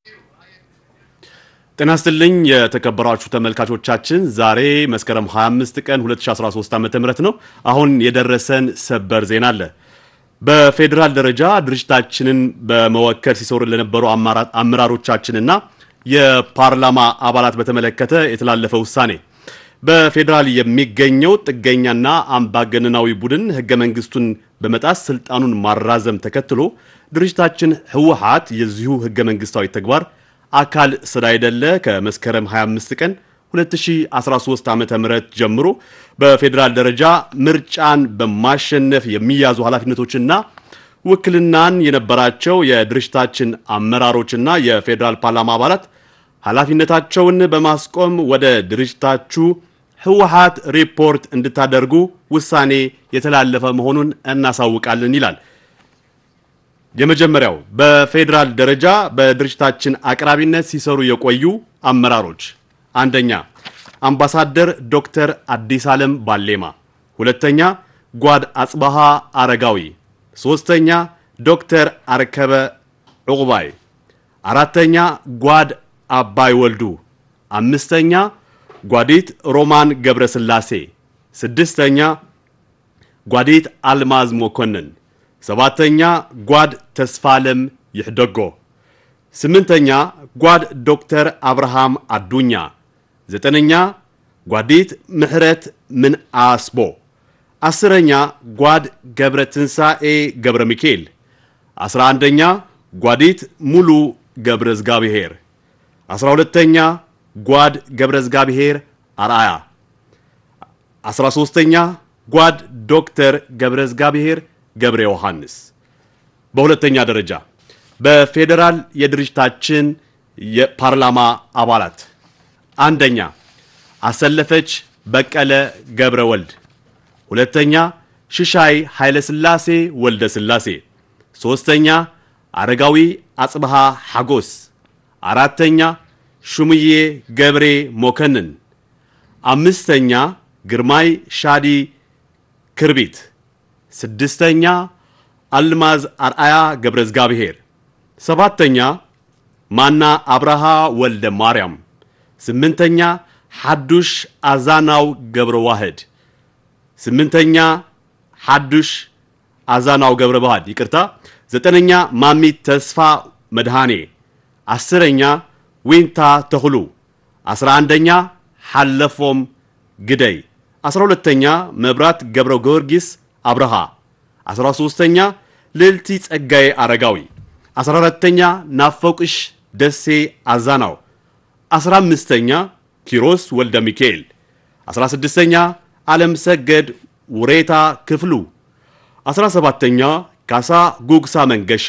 ጤና ይስጥልኝ የተከበራችሁ ተመልካቾቻችን፣ ዛሬ መስከረም 25 ቀን 2013 ዓ.ም ነው። አሁን የደረሰን ሰበር ዜና አለ። በፌዴራል ደረጃ ድርጅታችንን በመወከል ሲሰሩ ለነበሩ አመራሮቻችንና የፓርላማ አባላት በተመለከተ የተላለፈ ውሳኔ በፌዴራል የሚገኘው ጥገኛና አምባገነናዊ ቡድን ህገ መንግስቱን በመጣስ ስልጣኑን ማራዘም ተከትሎ ድርጅታችን ህወሓት የዚሁ ህገ መንግስታዊ ተግባር አካል ስላይደለ ከመስከረም 25 ቀን 2013 ዓ.ም ጀምሮ በፌዴራል ደረጃ ምርጫን በማሸነፍ የሚያዙ ኃላፊነቶችና ውክልናን የነበራቸው የድርጅታችን አመራሮችና የፌዴራል ፓርላማ አባላት ኃላፊነታቸውን በማስቆም ወደ ድርጅታችሁ ህወሓት ሪፖርት እንድታደርጉ ውሳኔ የተላለፈ መሆኑን እናሳውቃለን ይላል። የመጀመሪያው በፌዴራል ደረጃ በድርጅታችን አቅራቢነት ሲሰሩ የቆዩ አመራሮች፣ አንደኛ አምባሳደር ዶክተር አዲስ ዓለም ባሌማ፣ ሁለተኛ ጓድ አጽባሃ አረጋዊ፣ ሶስተኛ ዶክተር አርከበ ዕቁባይ፣ አራተኛ ጓድ አባይ ወልዱ፣ አምስተኛ ጓዲት ሮማን ገብረስላሴ፣ ስድስተኛ ጓዲት አልማዝ መኮንን ሰባተኛ ጓድ ተስፋለም ይሕደጎ፣ ስምንተኛ ጓድ ዶክተር አብርሃም አዱኛ፣ ዘጠነኛ ጓዲት ምሕረት ምን አስቦ፣ አስረኛ ጓድ ገብረ ትንሣኤ ገብረ ሚካኤል፣ አስራ አንደኛ ጓዲት ሙሉ ገብረ ዝጋብሔር፣ አስራ ሁለተኛ ጓድ ገብረ ዝጋብሔር አርአያ፣ አስራ ሦስተኛ ጓድ ዶክተር ገብረ ዝጋብሔር ገብረ ዮሐንስ። በሁለተኛ ደረጃ በፌዴራል የድርጅታችን የፓርላማ አባላት አንደኛ አሰለፈች በቀለ ገብረ ወልድ፣ ሁለተኛ ሽሻይ ኃይለ ሥላሴ ወልደ ሥላሴ፣ ሦስተኛ አረጋዊ አጽብሃ ሐጎስ፣ አራተኛ ሹምዬ ገብሬ ሞከንን፣ አምስተኛ ግርማይ ሻዲ ክርቢት ስድስተኛ አልማዝ አርአያ ገብረ ዝጋብሔር፣ ሰባተኛ ማና አብርሃ ወልደ ማርያም፣ ስምንተኛ ሐዱሽ አዛናው ገብረ ዋህድ፣ ስምንተኛ ሐዱሽ አዛናው ገብረ ዋህድ ይቅርታ፣ ዘጠነኛ ማሚት ተስፋ መድኃኔ፣ አስረኛ ዊንታ ተኽሉ፣ አስራ አንደኛ ሐለፎም ግደይ፣ አስራ ሁለተኛ መብራት ገብረ ጊዮርጊስ አብርሃ 13ኛ ልዕልቲ ጸጋዬ አረጋዊ 14ተኛ ናፈቁሽ ደሴ አዛናው 15ኛ ኪሮስ ወልደ ሚካኤል 16ኛ ዓለም ሰገድ ውሬታ ክፍሉ 17ተኛ ካሳ ጉግሳ መንገሻ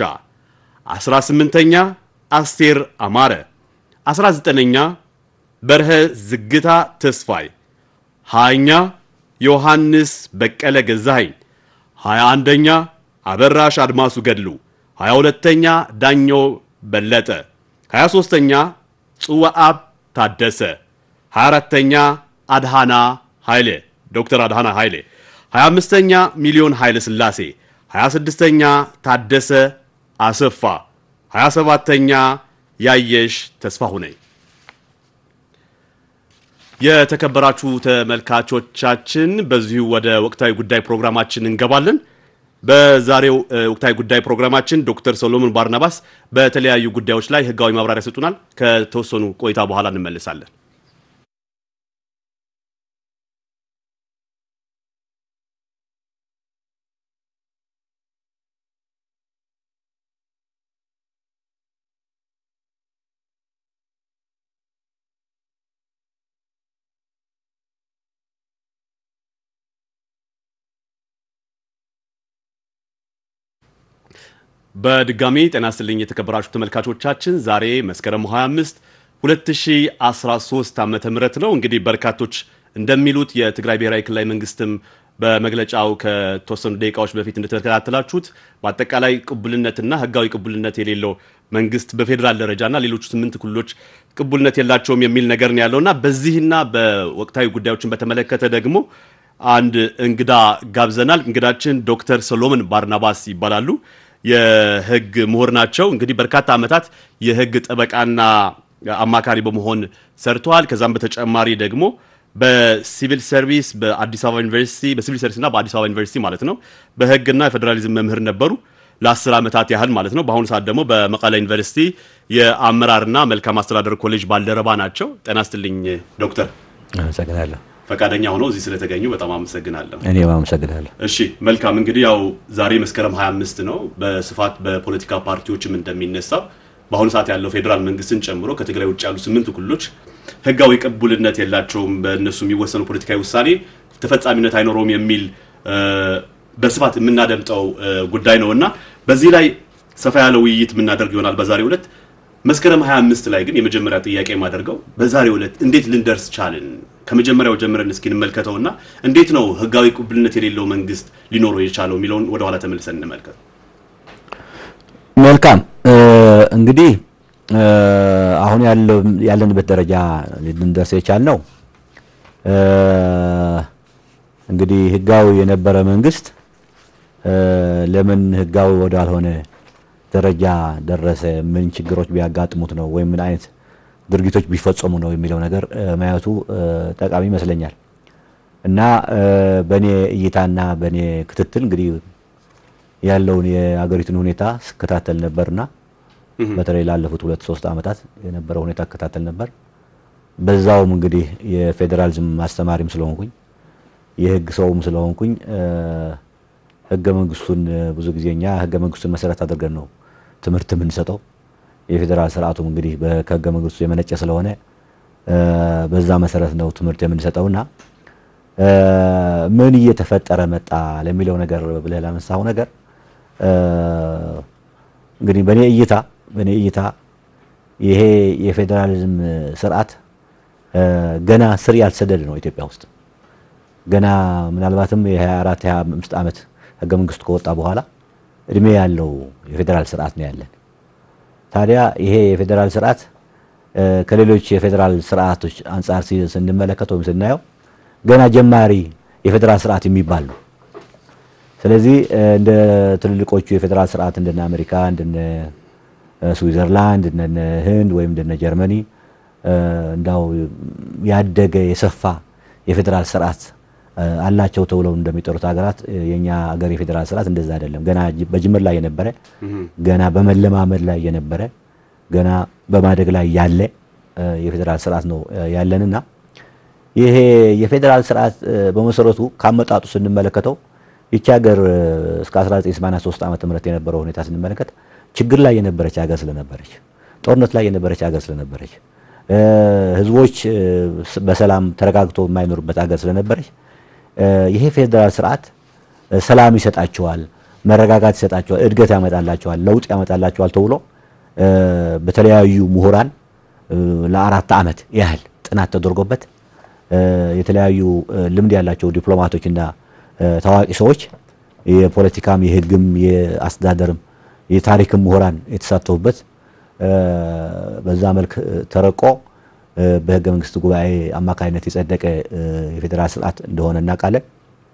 18ኛ አስቴር አማረ 19ኛ በርሀ ዝግታ ተስፋይ 20ኛ ዮሐንስ በቀለ ገዛኸኝ 21ኛ አበራሽ አድማሱ ገድሉ 22ኛ ዳኘው በለጠ 23ኛ ጽዋአብ ታደሰ 24ኛ አድሃና ኃይሌ ዶክተር አድሃና ኃይሌ 25ኛ ሚሊዮን ኃይለ ሥላሴ 26ኛ ታደሰ አሰፋ 27ኛ ያየሽ ተስፋሁነኝ የተከበራችሁ ተመልካቾቻችን በዚሁ ወደ ወቅታዊ ጉዳይ ፕሮግራማችን እንገባለን። በዛሬው ወቅታዊ ጉዳይ ፕሮግራማችን ዶክተር ሰሎሞን ባርናባስ በተለያዩ ጉዳዮች ላይ ሕጋዊ ማብራሪያ ይሰጡናል። ከተወሰኑ ቆይታ በኋላ እንመልሳለን። በድጋሚ ጤና ይስጥልኝ የተከበራችሁ ተመልካቾቻችን፣ ዛሬ መስከረም 25 2013 ዓመተ ምህረት ነው። እንግዲህ በርካቶች እንደሚሉት የትግራይ ብሔራዊ ክልላዊ መንግስትም በመግለጫው ከተወሰኑ ደቂቃዎች በፊት እንደተከታተላችሁት በአጠቃላይ ቅቡልነትና ህጋዊ ቅቡልነት የሌለው መንግስት በፌዴራል ደረጃና ሌሎቹ ስምንት ክልሎች ቅቡልነት የላቸውም የሚል ነገር ነው ያለውና በዚህና በወቅታዊ ጉዳዮችን በተመለከተ ደግሞ አንድ እንግዳ ጋብዘናል። እንግዳችን ዶክተር ሰሎሞን ባርናባስ ይባላሉ። የህግ ምሁር ናቸው። እንግዲህ በርካታ ዓመታት የህግ ጠበቃና አማካሪ በመሆን ሰርተዋል። ከዛም በተጨማሪ ደግሞ በሲቪል ሰርቪስ በአዲስ አበባ ዩኒቨርሲቲ በሲቪል ሰርቪስና በአዲስ አበባ ዩኒቨርሲቲ ማለት ነው በህግና የፌዴራሊዝም መምህር ነበሩ ለአስር ዓመታት ያህል ማለት ነው። በአሁኑ ሰዓት ደግሞ በመቀለ ዩኒቨርሲቲ የአመራርና መልካም አስተዳደር ኮሌጅ ባልደረባ ናቸው። ጤና ይስጥልኝ ዶክተር። አመሰግናለሁ። ፈቃደኛ ሆነው እዚህ ስለተገኙ በጣም አመሰግናለሁ። እኔም አመሰግናለሁ። እሺ መልካም እንግዲህ ያው ዛሬ መስከረም 25 ነው። በስፋት በፖለቲካ ፓርቲዎችም እንደሚነሳው በአሁኑ ሰዓት ያለው ፌዴራል መንግስትን ጨምሮ ከትግራይ ውጭ ያሉ ስምንቱ ክልሎች ህጋዊ ቅቡልነት የላቸውም፣ በእነሱ የሚወሰኑ ፖለቲካዊ ውሳኔ ተፈጻሚነት አይኖረውም የሚል በስፋት የምናደምጠው ጉዳይ ነው እና በዚህ ላይ ሰፋ ያለ ውይይት የምናደርግ ይሆናል በዛሬው ዕለት። መስከረም 25 ላይ ግን የመጀመሪያ ጥያቄ የማደርገው በዛሬው ዕለት እንዴት ልንደርስ ቻልን? ከመጀመሪያው ጀምረን እስኪ እንመልከተውና እንዴት ነው ህጋዊ ቅቡልነት የሌለው መንግስት ሊኖረው የቻለው የሚለውን ወደኋላ ተመልሰን እንመልከት። መልካም እንግዲህ አሁን ያለንበት ደረጃ ልንደርስ የቻልነው እንግዲህ ህጋዊ የነበረ መንግስት ለምን ህጋዊ ወዳልሆነ ደረጃ ደረሰ? ምን ችግሮች ቢያጋጥሙት ነው ወይም ምን አይነት ድርጊቶች ቢፈጸሙ ነው የሚለው ነገር ማየቱ ጠቃሚ ይመስለኛል። እና በእኔ እይታና በእኔ ክትትል እንግዲህ ያለውን የአገሪቱን ሁኔታ ስከታተል ነበርና በተለይ ላለፉት ሁለት ሶስት ዓመታት የነበረው ሁኔታ እከታተል ነበር። በዛውም እንግዲህ የፌዴራሊዝም አስተማሪም ስለሆንኩኝ የህግ ሰውም ስለሆንኩኝ ህገ መንግስቱን ብዙ ጊዜ እኛ ህገ መንግስቱን መሰረት አድርገን ነው ትምህርት የምንሰጠው። የፌዴራል ስርዓቱም እንግዲህ ከህገ መንግስቱ የመነጨ ስለሆነ በዛ መሰረት ነው ትምህርት የምንሰጠውና ምን እየተፈጠረ መጣ ለሚለው ነገር ብለህ ላነሳው ነገር እንግዲህ በእኔ እይታ በእኔ እይታ ይሄ የፌዴራሊዝም ስርዓት ገና ስር ያልሰደደ ነው ኢትዮጵያ ውስጥ ገና ምናልባትም የ24 25 ዓመት ህገ መንግስቱ ከወጣ በኋላ እድሜ ያለው የፌዴራል ስርዓት ነው ያለን። ታዲያ ይሄ የፌዴራል ስርዓት ከሌሎች የፌዴራል ስርዓቶች አንጻር ስንመለከት ወይም ስናየው ገና ጀማሪ የፌዴራል ስርዓት የሚባል ነው። ስለዚህ እንደ ትልልቆቹ የፌዴራል ስርዓት እንደነ አሜሪካ፣ እንደነ ስዊዘርላንድ፣ እንደነ ህንድ ወይም እንደነ ጀርመኒ እንዳው ያደገ የሰፋ የፌዴራል ስርዓት አላቸው ተብለው እንደሚጠሩት ሀገራት የኛ ሀገር የፌዴራል ስርዓት እንደዛ አይደለም። ገና በጅምር ላይ የነበረ ገና በመለማመድ ላይ የነበረ ገና በማደግ ላይ ያለ የፌዴራል ስርዓት ነው ያለንና ይሄ የፌዴራል ስርዓት በመሰረቱ ካመጣጡ ስንመለከተው ይቺ ሀገር እስከ 1983 ዓመተ ምህረት የነበረው ሁኔታ ስንመለከት ችግር ላይ የነበረች ሀገር ስለነበረች፣ ጦርነት ላይ የነበረች ሀገር ስለነበረች፣ ህዝቦች በሰላም ተረጋግቶ የማይኖሩበት ሀገር ስለነበረች ይሄ ፌዴራል ስርዓት ሰላም ይሰጣቸዋል፣ መረጋጋት ይሰጣቸዋል፣ እድገት ያመጣላቸዋል፣ ለውጥ ያመጣላቸዋል ተብሎ በተለያዩ ምሁራን ለአራት ዓመት ያህል ጥናት ተደርጎበት የተለያዩ ልምድ ያላቸው ዲፕሎማቶችና ታዋቂ ሰዎች የፖለቲካም የህግም የአስተዳደርም የታሪክም ምሁራን የተሳተፉበት በዛ መልክ ተረቆ በህገ መንግስት ጉባኤ አማካኝነት የጸደቀ የፌዴራል ስርዓት እንደሆነ እናውቃለን።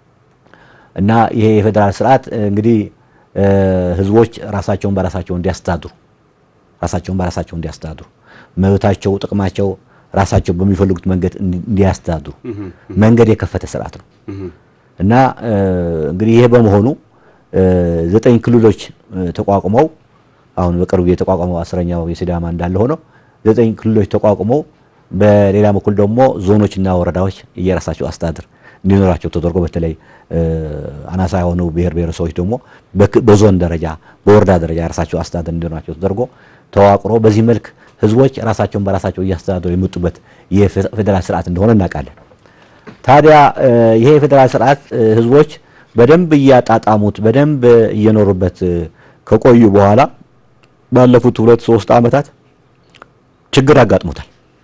እና ይሄ የፌዴራል ስርዓት እንግዲህ ህዝቦች ራሳቸውን በራሳቸው እንዲያስተዳድሩ ራሳቸውን በራሳቸው እንዲያስተዳድሩ መብታቸው፣ ጥቅማቸው ራሳቸው በሚፈልጉት መንገድ እንዲያስተዳድሩ መንገድ የከፈተ ስርዓት ነው እና እንግዲህ ይሄ በመሆኑ ዘጠኝ ክልሎች ተቋቁመው አሁን በቅርቡ የተቋቋመው አስረኛው የሲዳማ እንዳለ ሆኖ ዘጠኝ ክልሎች ተቋቁመው በሌላ በኩል ደግሞ ዞኖችና ወረዳዎች የራሳቸው አስተዳደር እንዲኖራቸው ተደርጎ በተለይ አናሳ የሆኑ ብሔር ብሔረሰቦች ደግሞ በዞን ደረጃ በወረዳ ደረጃ የራሳቸው አስተዳደር እንዲኖራቸው ተደርጎ ተዋቅሮ በዚህ መልክ ህዝቦች ራሳቸውን በራሳቸው እያስተዳደሩ የመጡበት የፌዴራል ስርዓት እንደሆነ እናውቃለን። ታዲያ ይሄ የፌዴራል ስርዓት ህዝቦች በደንብ እያጣጣሙት በደንብ እየኖሩበት ከቆዩ በኋላ ባለፉት ሁለት ሶስት ዓመታት ችግር አጋጥሞታል።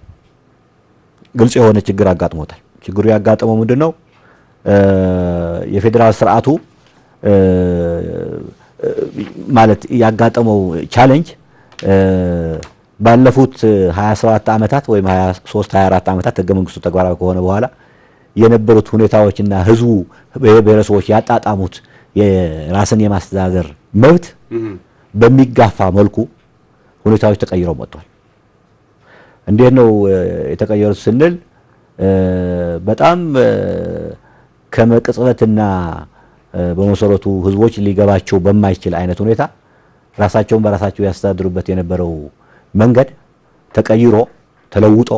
ግልጽ የሆነ ችግር አጋጥሞታል። ችግሩ ያጋጠመው ምንድን ነው? የፌዴራል ስርዓቱ ማለት ያጋጠመው ቻሌንጅ ባለፉት 27 ዓመታት ወይም 23 24 ዓመታት ህገ መንግስቱ ተግባራዊ ከሆነ በኋላ የነበሩት ሁኔታዎችና ህዝቡ ብሔረሰቦች ያጣጣሙት የራስን የማስተዳደር መብት በሚጋፋ መልኩ ሁኔታዎች ተቀይረው መጥቷል። እንዴት ነው የተቀየሩት ስንል በጣም ከመቅጽበትና በመሰረቱ ህዝቦች ሊገባቸው በማይችል አይነት ሁኔታ ራሳቸውን በራሳቸው ያስተዳድሩበት የነበረው መንገድ ተቀይሮ ተለውጦ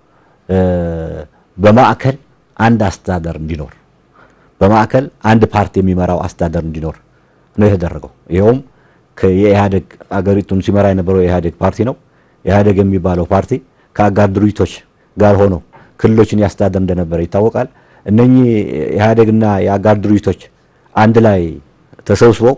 በማዕከል አንድ አስተዳደር እንዲኖር በማዕከል አንድ ፓርቲ የሚመራው አስተዳደር እንዲኖር ነው የተደረገው። ይኸውም የኢህአዴግ አገሪቱን ሲመራ የነበረው የኢህአዴግ ፓርቲ ነው። ኢህአዴግ የሚባለው ፓርቲ ከአጋር ድርጅቶች ጋር ሆኖ ክልሎችን ያስተዳደር እንደነበረ ይታወቃል። እነኚህ ኢህአዴግና የአጋር ድርጅቶች አንድ ላይ ተሰብስበው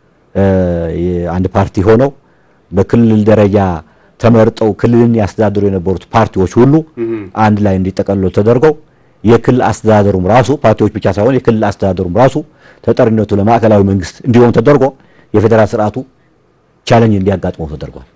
አንድ ፓርቲ ሆነው በክልል ደረጃ ተመርጠው ክልልን ያስተዳድሩ የነበሩት ፓርቲዎች ሁሉ አንድ ላይ እንዲጠቀልሉ ተደርገው የክልል አስተዳደሩም ራሱ ፓርቲዎች ብቻ ሳይሆን የክልል አስተዳደሩም ራሱ ተጠሪነቱ ለማዕከላዊ መንግስት እንዲሆን ተደርጎ የፌዴራል ስርዓቱ ቻሌንጅ እንዲያጋጥመው ተደርጓል።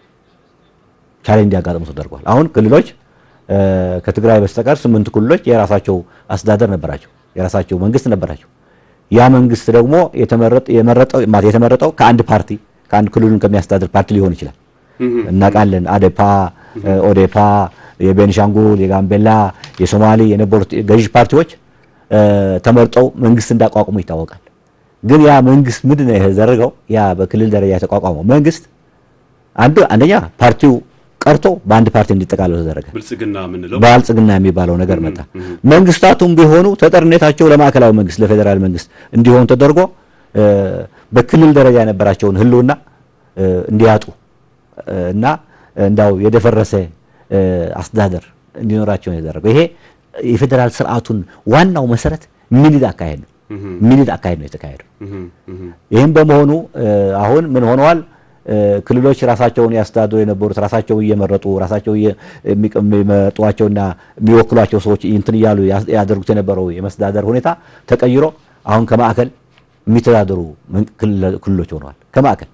ቻሌንጅ እንዲያጋጥመው ተደርጓል። አሁን ክልሎች ከትግራይ በስተቀር ስምንት ክልሎች የራሳቸው አስተዳደር ነበራቸው፣ የራሳቸው መንግስት ነበራቸው። ያ መንግስት ደግሞ የመረጠው የተመረጠው ከአንድ ፓርቲ ከአንድ ክልሉን ከሚያስተዳድር ፓርቲ ሊሆን ይችላል። እናውቃለን። አዴፓ፣ ኦዴፓ፣ የቤንሻንጉል፣ የጋምቤላ፣ የሶማሌ የነበሩት ገዢ ፓርቲዎች ተመርጠው መንግስት እንዳቋቁሙ ይታወቃል። ግን ያ መንግስት ምንድን ነው የተደረገው? ያ በክልል ደረጃ የተቋቋመው መንግስት አንዱ አንደኛ ፓርቲው ቀርቶ በአንድ ፓርቲ እንዲጠቃለሉ ተደረገ። ብልጽግና የምንለው ብልጽግና የሚባለው ነገር መጣ። መንግስታቱም ቢሆኑ ተጠሪነታቸው ለማዕከላዊ መንግስት ለፌዴራል መንግስት እንዲሆን ተደርጎ በክልል ደረጃ የነበራቸውን ህልውና እንዲያጡ እና እንዳው የደፈረሰ አስተዳደር እንዲኖራቸው ነው የተደረገው። ይሄ የፌዴራል ስርዓቱን ዋናው መሰረት ሚኒድ አካሄድ ነው። ሚኒድ አካሄድ ነው የተካሄደው። ይህም በመሆኑ አሁን ምን ሆነዋል? ክልሎች ራሳቸውን ያስተዳድሩ የነበሩት ራሳቸው እየመረጡ ራሳቸው የሚመርጧቸውና የሚወክሏቸው ሰዎች እንትን እያሉ ያደርጉት የነበረው የመስተዳደር ሁኔታ ተቀይሮ አሁን ከማዕከል የሚተዳደሩ ክልሎች ሆነዋል። ከማዕከል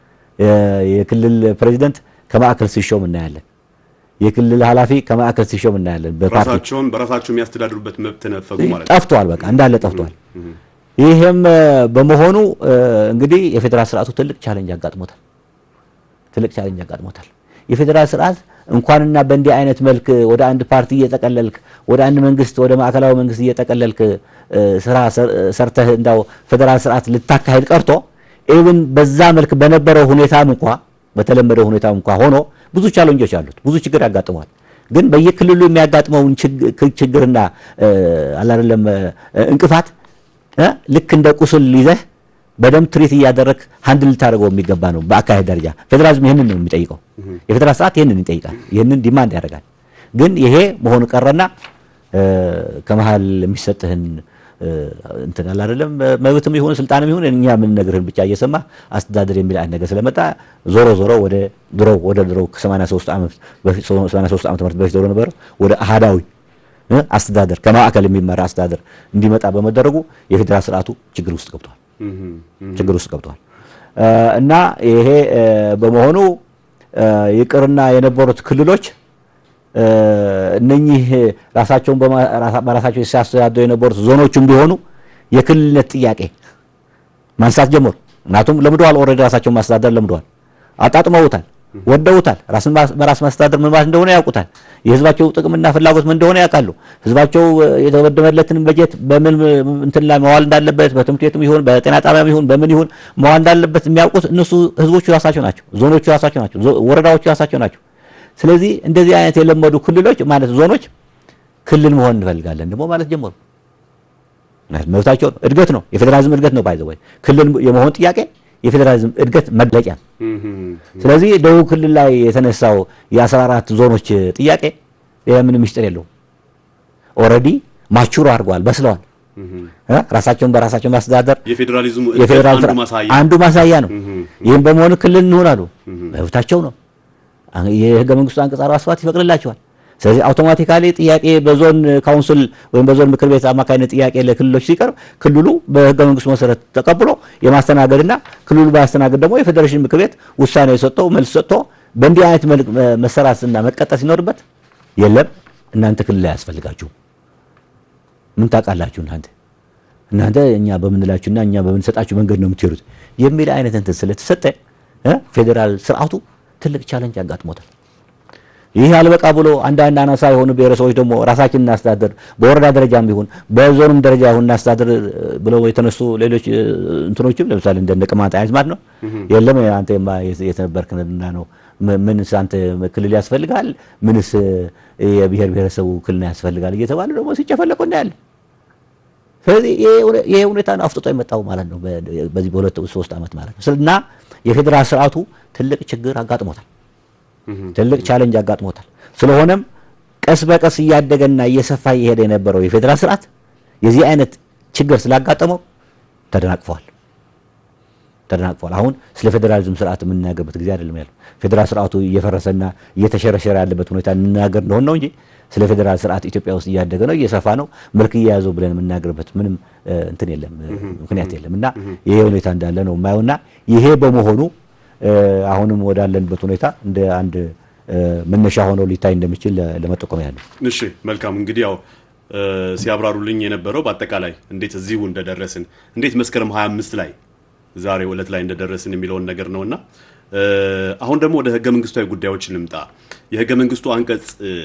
የክልል ፕሬዚደንት ከማዕከል ሲሾም እናያለን። የክልል ኃላፊ ከማዕከል ሲሾም እናያለን። ራሳቸውን በራሳቸው የሚያስተዳድሩበት መብት ነፈጉ ማለት ነው። ጠፍቷል። በቃ እንዳለ ጠፍቷል። ይህም በመሆኑ እንግዲህ የፌዴራል ስርዓቱ ትልቅ ቻሌንጅ አጋጥሞታል። ትልቅ ቻሌንጅ አጋጥሞታል። የፌዴራል ስርዓት እንኳንና በእንዲህ አይነት መልክ ወደ አንድ ፓርቲ እየጠቀለልክ ወደ አንድ መንግስት ወደ ማዕከላዊ መንግስት እየጠቀለልክ ስራ ሰርተህ እንዳው ፌዴራል ስርዓት ልታካሄድ ቀርቶ ኢቭን በዛ መልክ በነበረው ሁኔታም እንኳ በተለመደው ሁኔታም እንኳ ሆኖ ብዙ ቻሌንጆች አሉት። ብዙ ችግር ያጋጥመዋል። ግን በየክልሉ የሚያጋጥመውን ችግርና አላደለም እንቅፋት ልክ እንደ ቁስል ይዘህ በደንብ ትሪት እያደረግ ሀንድል ልታደርገው የሚገባ ነው። በአካሄድ ደረጃ ፌዴራሊዝም ይህንን ነው የሚጠይቀው። የፌዴራል ስርዓት ይህንን ይጠይቃል። ይህንን ዲማንድ ያደርጋል። ግን ይሄ መሆኑ ቀረና ከመሀል የሚሰጥህን እንትን አለ አይደለም መብትም ይሁን ስልጣንም ይሁን እኛ የምንነግርህን ብቻ እየሰማ አስተዳደር የሚል አይነት ነገር ስለመጣ ዞሮ ዞሮ ወደ ድሮ ወደ ድሮ ከ83 ዓመት በፊት 83 ዓመት በፊት ወደ ነበረው ወደ አሃዳዊ አስተዳደር ከማዕከል የሚመራ አስተዳደር እንዲመጣ በመደረጉ የፌዴራል ስርዓቱ ችግር ውስጥ ገብቷል ችግር ውስጥ ገብቷል እና ይሄ በመሆኑ ይቅርና የነበሩት ክልሎች እነኚህ ራሳቸውን በራሳቸው ሲያስተዳድሩ የነበሩት ዞኖቹም ቢሆኑ የክልልነት ጥያቄ ማንሳት ጀመሩ። ምክንያቱም ለምደዋል፣ ኦልሬዲ ራሳቸውን ማስተዳደር ለምደዋል፣ አጣጥመውታል፣ ወደውታል። ራስን በራስ ማስተዳደር ምን ማለት እንደሆነ ያውቁታል። የህዝባቸው ጥቅምና ፍላጎት ምን እንደሆነ ያውቃሉ። ህዝባቸው የተበደመለትን በጀት በምን እንትን ላይ መዋል እንዳለበት በትምህርት ቤትም ይሁን በጤና ጣቢያም ይሁን በምን ይሁን መዋል እንዳለበት የሚያውቁት እነሱ ህዝቦቹ ራሳቸው ናቸው፣ ዞኖቹ ራሳቸው ናቸው፣ ወረዳዎቹ ራሳቸው ናቸው። ስለዚህ እንደዚህ አይነት የለመዱ ክልሎች ማለት ዞኖች ክልል መሆን እንፈልጋለን ደግሞ ማለት ጀመሩ። መብታቸው ነው፣ እድገት ነው፣ የፌዴራሊዝም እድገት ነው። ባይዘ ወይ ክልል የመሆን ጥያቄ የፌዴራሊዝም እድገት መግለጫ ነው። ስለዚህ ደቡብ ክልል ላይ የተነሳው የአስራ አራት ዞኖች ጥያቄ ምንም ምስጢር የለውም። ኦልሬዲ ማቹሮ አድርገዋል፣ በስለዋል። ራሳቸውን በራሳቸው ማስተዳደር የፌዴራሊዝሙ የፌዴራል አንዱ ማሳያ አንዱ ማሳያ ነው። ይህም በመሆኑ ክልል እንሆናሉ፣ መብታቸው ነው። የህገ መንግስቱ አንቀጽ 47 ይፈቅድላቸዋል። ስለዚህ አውቶማቲካሊ ጥያቄ በዞን ካውንስል ወይም በዞን ምክር ቤት አማካኝነት ጥያቄ ለክልሎች ሲቀርብ ክልሉ በህገ መንግስቱ መሰረት ተቀብሎ የማስተናገድና ክልሉ ባያስተናገድ ደግሞ የፌዴሬሽን ምክር ቤት ውሳኔ ሰጥቶ መልስ ሰጥቶ በእንዲህ አይነት መልክ መሰራትና መቀጠል ሲኖርበት የለም እናንተ ክልል አያስፈልጋችሁም፣ ምን ታውቃላችሁ እናንተ እናንተ እኛ በምንላችሁና እኛ በምንሰጣችሁ መንገድ ነው የምትሄዱት የሚል አይነት እንትን ስለተሰጠ ፌዴራል ስርዓቱ ትልቅ ቻለንጅ አጋጥሞታል። ይህ አልበቃ ብሎ አንዳንድ አናሳ የሆኑ ብሔረሰቦች ደግሞ ራሳችን እናስተዳድር፣ በወረዳ ደረጃም ቢሆን በዞንም ደረጃ ይሁን እናስተዳድር ብለው የተነሱ ሌሎች እንትኖችም ለምሳሌ እንደ ቅማንት አይነት ማለት ነው። የለም አንተ የተነበርክና ነው ምንስ አንተ ክልል ያስፈልጋል፣ ምንስ የብሔር ብሔረሰቡ ውክልና ያስፈልጋል እየተባለ ደግሞ ሲጨፈለቁ እናያለን። ስለዚህ ይሄ ሁኔታ ነው አፍጥጦ የመጣው ማለት ነው በዚህ በሁለት ሶስት ዓመት ማለት ነው እና የፌዴራል ስርዓቱ ትልቅ ችግር አጋጥሞታል። ትልቅ ቻሌንጅ አጋጥሞታል። ስለሆነም ቀስ በቀስ እያደገና እየሰፋ እየሄደ የነበረው የፌዴራል ስርዓት የዚህ አይነት ችግር ስላጋጠመው ተደናቅፏል ተደናቅፏል። አሁን ስለ ፌዴራሊዝም ስርዓት የምንናገርበት ጊዜ አይደለም ያለው። ፌዴራል ስርዓቱ እየፈረሰና እየተሸረሸረ ያለበት ሁኔታ እንናገር እንደሆነ ነው እንጂ ስለ ፌዴራል ስርዓት ኢትዮጵያ ውስጥ እያደገ ነው እየሰፋ ነው መልክ እየያዘው ብለን የምናገርበት ምንም እንትን የለም ምክንያት የለም እና ይሄ ሁኔታ እንዳለ ነው የማየውና ይሄ በመሆኑ አሁንም ወዳለንበት ሁኔታ እንደ አንድ መነሻ ሆኖ ሊታይ እንደሚችል ለመጠቆም ያለው። እሺ መልካም እንግዲህ ያው ሲያብራሩልኝ የነበረው በአጠቃላይ እንዴት እዚሁ እንደደረስን እንዴት መስከረም 25 ላይ ዛሬ ዕለት ላይ እንደደረስን የሚለውን ነገር ነውና አሁን ደግሞ ወደ ህገ መንግስታዊ ጉዳዮች እንምጣ። የህገ መንግስቱ አንቀጽ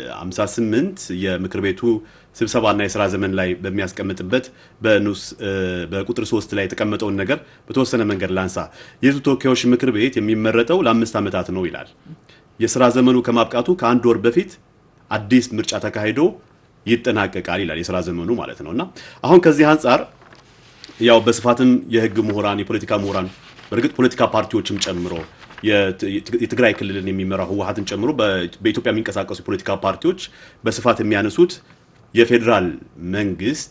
58 የምክር ቤቱ ስብሰባና የስራ ዘመን ላይ በሚያስቀምጥበት በንዑስ በቁጥር ሶስት ላይ የተቀመጠውን ነገር በተወሰነ መንገድ ላንሳ። የህዝብ ተወካዮች ምክር ቤት የሚመረጠው ለአምስት ዓመታት ነው ይላል። የስራ ዘመኑ ከማብቃቱ ከአንድ ወር በፊት አዲስ ምርጫ ተካሂዶ ይጠናቀቃል ይላል። የስራ ዘመኑ ማለት ነው እና አሁን ከዚህ አንጻር ያው በስፋትም የህግ ምሁራን፣ የፖለቲካ ምሁራን በእርግጥ ፖለቲካ ፓርቲዎችም ጨምሮ የትግራይ ክልልን የሚመራው ህወሀትን ጨምሮ በኢትዮጵያ የሚንቀሳቀሱ የፖለቲካ ፓርቲዎች በስፋት የሚያነሱት የፌዴራል መንግስት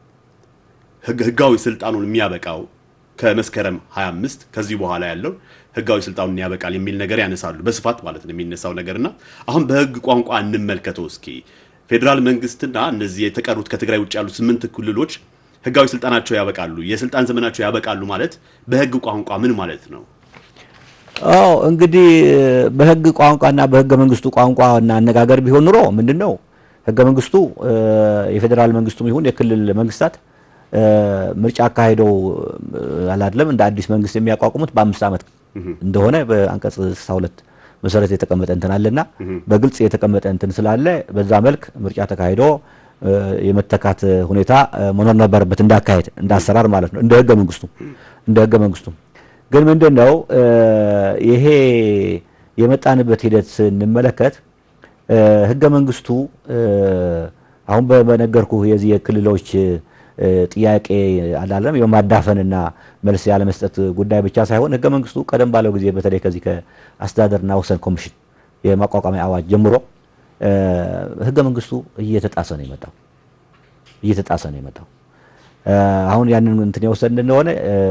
ህጋዊ ስልጣኑን የሚያበቃው ከመስከረም 25 ከዚህ በኋላ ያለው ህጋዊ ስልጣኑን ያበቃል የሚል ነገር ያነሳሉ። በስፋት ማለት ነው የሚነሳው ነገርና አሁን በህግ ቋንቋ እንመልከተው እስኪ ፌዴራል መንግስትና እነዚህ የተቀሩት ከትግራይ ውጭ ያሉት ስምንት ክልሎች ህጋዊ ስልጣናቸው ያበቃሉ፣ የስልጣን ዘመናቸው ያበቃሉ ማለት በህግ ቋንቋ ምን ማለት ነው? አዎ እንግዲህ በህግ ቋንቋና በህገ መንግስቱ ቋንቋና አነጋገር ቢሆን ኑሮ ምንድን ነው ህገ መንግስቱ የፌዴራል መንግስቱም ይሁን የክልል መንግስታት ምርጫ አካሂደው አላለም እንደ አዲስ መንግስት የሚያቋቁሙት በአምስት ዓመት እንደሆነ በአንቀጽ 62 መሰረት የተቀመጠ እንትን አለና በግልጽ የተቀመጠ እንትን ስላለ በዛ መልክ ምርጫ ተካሂዶ የመተካት ሁኔታ መኖር ነበረበት፣ እንዳካሄድ እንዳሰራር ማለት ነው። እንደ ህገ መንግስቱ እንደ ህገ መንግስቱ ግን ምንድን ነው ይሄ የመጣንበት ሂደት ስንመለከት ህገ መንግስቱ አሁን በነገርኩ የዚህ የክልሎች ጥያቄ አላለም የማዳፈንና መልስ ያለመስጠት ጉዳይ ብቻ ሳይሆን ህገ መንግስቱ ቀደም ባለው ጊዜ በተለይ ከዚህ ከአስተዳደርና ወሰን ኮሚሽን የማቋቋሚያ አዋጅ ጀምሮ ህገ መንግስቱ እየተጣሰ ነው የመጣው እየተጣሰ ነው የመጣው። አሁን ያንን እንትን የወሰን እንደሆነ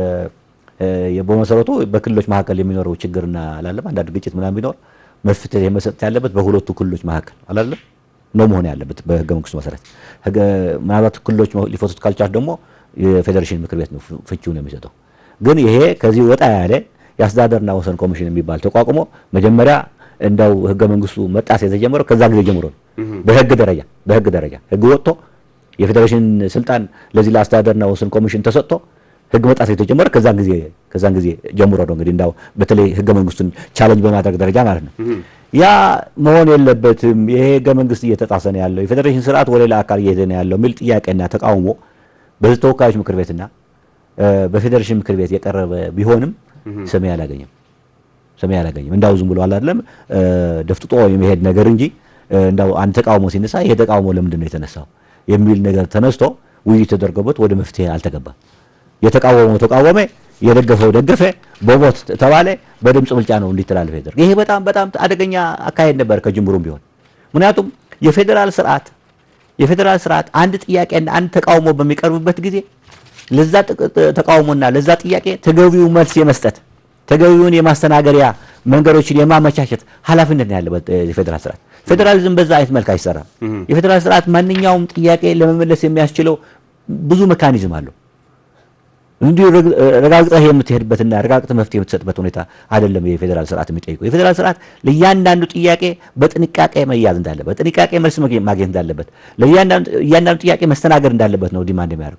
በመሰረቱ በክልሎች መካከል የሚኖረው ችግርና አላለም አንዳንድ ግጭት ምናምን ቢኖር መፍትሄ መሰጠት ያለበት በሁለቱ ክልሎች መካከል አላለም ነው መሆን ያለበት በህገ መንግስቱ መሰረት። ምናልባት ክልሎች ሊፈቱት ካልቻሉ ደግሞ የፌዴሬሽን ምክር ቤት ነው ፍቺውን የሚሰጠው። ግን ይሄ ከዚህ ወጣ ያለ የአስተዳደርና ወሰን ኮሚሽን የሚባል ተቋቁሞ መጀመሪያ እንደው ህገ መንግስቱ መጣስ የተጀመረው ከዛ ጊዜ ጀምሮ ነው። በህግ ደረጃ በህግ ደረጃ ህግ ወጥቶ የፌዴሬሽን ስልጣን ለዚህ ለአስተዳደርና ወሰን ኮሚሽን ተሰጥቶ ህግ መጣስ የተጀመረ ከዛን ጊዜ ከዛን ጊዜ ጀምሮ ነው። እንግዲህ እንዳው በተለይ ህገ መንግስቱን ቻለንጅ በማድረግ ደረጃ ማለት ነው። ያ መሆን የለበትም። ይሄ ህገ መንግስት እየተጣሰ ነው ያለው፣ የፌዴሬሽን ስርዓት ወደ ሌላ አካል እየሄደ ነው ያለው የሚል ጥያቄና ተቃውሞ በህዝብ ተወካዮች ምክር ቤትና በፌዴሬሽን ምክር ቤት የቀረበ ቢሆንም ሰሚ አላገኘም ሰሚ አላገኘም። እንዳው ዝም ብሎ አይደለም ደፍጥጦ የመሄድ ነገር እንጂ እንዳው አንድ ተቃውሞ ሲነሳ ይሄ ተቃውሞ ለምንድን ነው የተነሳው የሚል ነገር ተነስቶ ውይይት ተደርጎበት ወደ መፍትሄ አልተገባም። የተቃወመው ተቃወመ፣ የደገፈው ደገፈ፣ በቦት ተባለ፣ በድምፅ ብልጫ ነው እንዲተላለፍ ያደርግ። ይሄ በጣም በጣም አደገኛ አካሄድ ነበር ከጅምሩም ቢሆን። ምክንያቱም የፌዴራል ስርዓት የፌዴራል ስርዓት አንድ ጥያቄና አንድ ተቃውሞ በሚቀርብበት ጊዜ ለዛ ተቃውሞና ለዛ ጥያቄ ተገቢው መልስ የመስጠት ተገቢውን የማስተናገሪያ መንገዶችን የማመቻቸት ኃላፊነት ነው ያለበት የፌዴራል ስርዓት። ፌዴራሊዝም በዛ አይነት መልክ አይሰራም። የፌዴራል ስርዓት ማንኛውም ጥያቄ ለመመለስ የሚያስችለው ብዙ ሜካኒዝም አለው። እንዲሁ ረጋግጠህ የምትሄድበትና ረጋግጠህ መፍትሄ የምትሰጥበት ሁኔታ አይደለም የፌዴራል ስርዓት የሚጠይቀው። የፌዴራል ስርዓት ለእያንዳንዱ ጥያቄ በጥንቃቄ መያዝ እንዳለበት፣ በጥንቃቄ መልስ ማግኘት እንዳለበት፣ ለእያንዳንዱ ጥያቄ መስተናገድ እንዳለበት ነው ዲማንድ የሚያደርገው።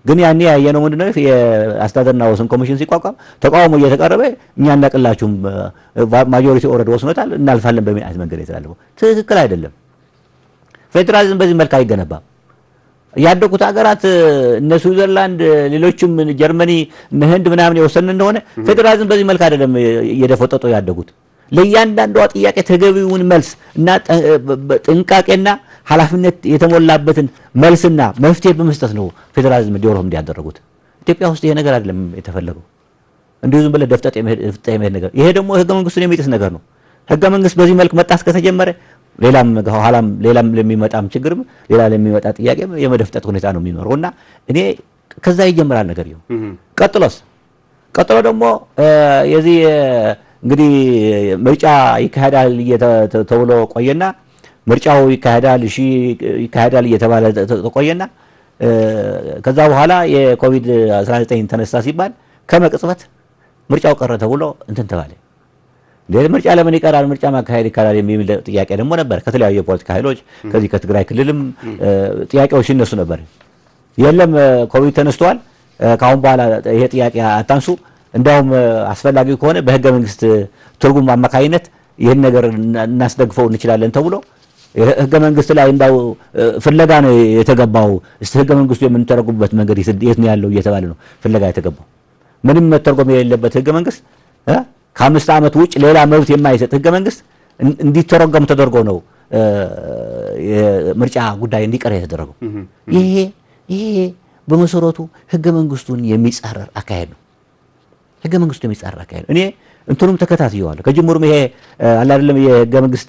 ግን ያኔ ያየነው ምንድነው የአስተዳደርና ወሰን ኮሚሽን ሲቋቋም ተቃውሞ እየተቀረበ እኛ እናቅላችሁም ማጆሪቲ ኦልሬዲ ወስኖታል እናልፋለን በሚል አይነት መንገድ የተላለፈው ትክክል አይደለም። ፌዴራሊዝም በዚህ መልክ አይገነባም። ያደጉት ሀገራት እነ ስዊዘርላንድ፣ ሌሎችም ጀርመኒ፣ እነ ህንድ ምናምን የወሰን እንደሆነ ፌዴራሊዝም በዚህ መልክ አይደለም እየደፈጠጡ ያደጉት። ለእያንዳንዷ ጥያቄ ተገቢውን መልስ እና ጥንቃቄና ኃላፊነት የተሞላበትን መልስና መፍትሄ በመስጠት ነው ፌዴራሊዝም ዲቨሎፕ እንዲያደረጉት። ኢትዮጵያ ውስጥ ይሄ ነገር አይደለም የተፈለገው። እንዲሁ ዝም ብለህ ደፍጠጥ የመሄድ ነገር። ይሄ ደግሞ ህገ መንግስቱን የሚጥስ ነገር ነው። ህገ መንግስት በዚህ መልክ መጣስ ከተጀመረ ሌላም ኋላም ሌላም ለሚመጣም ችግርም ሌላ ለሚመጣ ጥያቄ የመደፍጠጥ ሁኔታ ነው የሚኖረው እና እኔ ከዛ ይጀምራል ነገር ይሁን። ቀጥሎስ ቀጥሎ ደግሞ የዚህ እንግዲህ ምርጫ ይካሄዳል ተብሎ ቆየና ምርጫው ይካሄዳል እሺ ይካሄዳል እየተባለ ተቆየና ከዛ በኋላ የኮቪድ 19 ተነሳ ሲባል ከመቅጽበት ምርጫው ቀረ ተብሎ እንትን ተባለ። እንዴት ምርጫ ለምን ይቀራል? ምርጫ ማካሄድ ይካሄዳል የሚል ጥያቄ ደግሞ ነበር። ከተለያዩ የፖለቲካ ኃይሎች ከዚህ ከትግራይ ክልልም ጥያቄዎች ሲነሱ ነበር። የለም ኮቪድ ተነስተዋል፣ ከአሁን በኋላ ይሄ ጥያቄ አታንሱ፣ እንዲያውም አስፈላጊ ከሆነ በህገ መንግስት ትርጉም አማካኝነት ይህን ነገር እናስደግፈው እንችላለን ተብሎ ህገ መንግስት ላይ እንዳው ፍለጋ ነው የተገባው። እስቲ ህገ መንግስቱ የምንተረጉምበት መንገድ የት ነው ያለው እየተባለ ነው ፍለጋ የተገባው። ምንም መተርጎም የሌለበት ህገ መንግስት ከአምስት ዓመት ውጭ ሌላ መብት የማይሰጥ ህገ መንግስት እንዲተረጎም ተደርጎ ነው የምርጫ ጉዳይ እንዲቀር የተደረገው። ይሄ ይሄ በመሰረቱ ህገ መንግስቱን የሚጻረር አካሄድ ነው። ህገ መንግስቱ የሚጻረር አካሄድ ነው። እኔ እንትኑም ተከታትየዋለሁ ከጅምሩም ይሄ አለ አይደለም የህገ መንግስት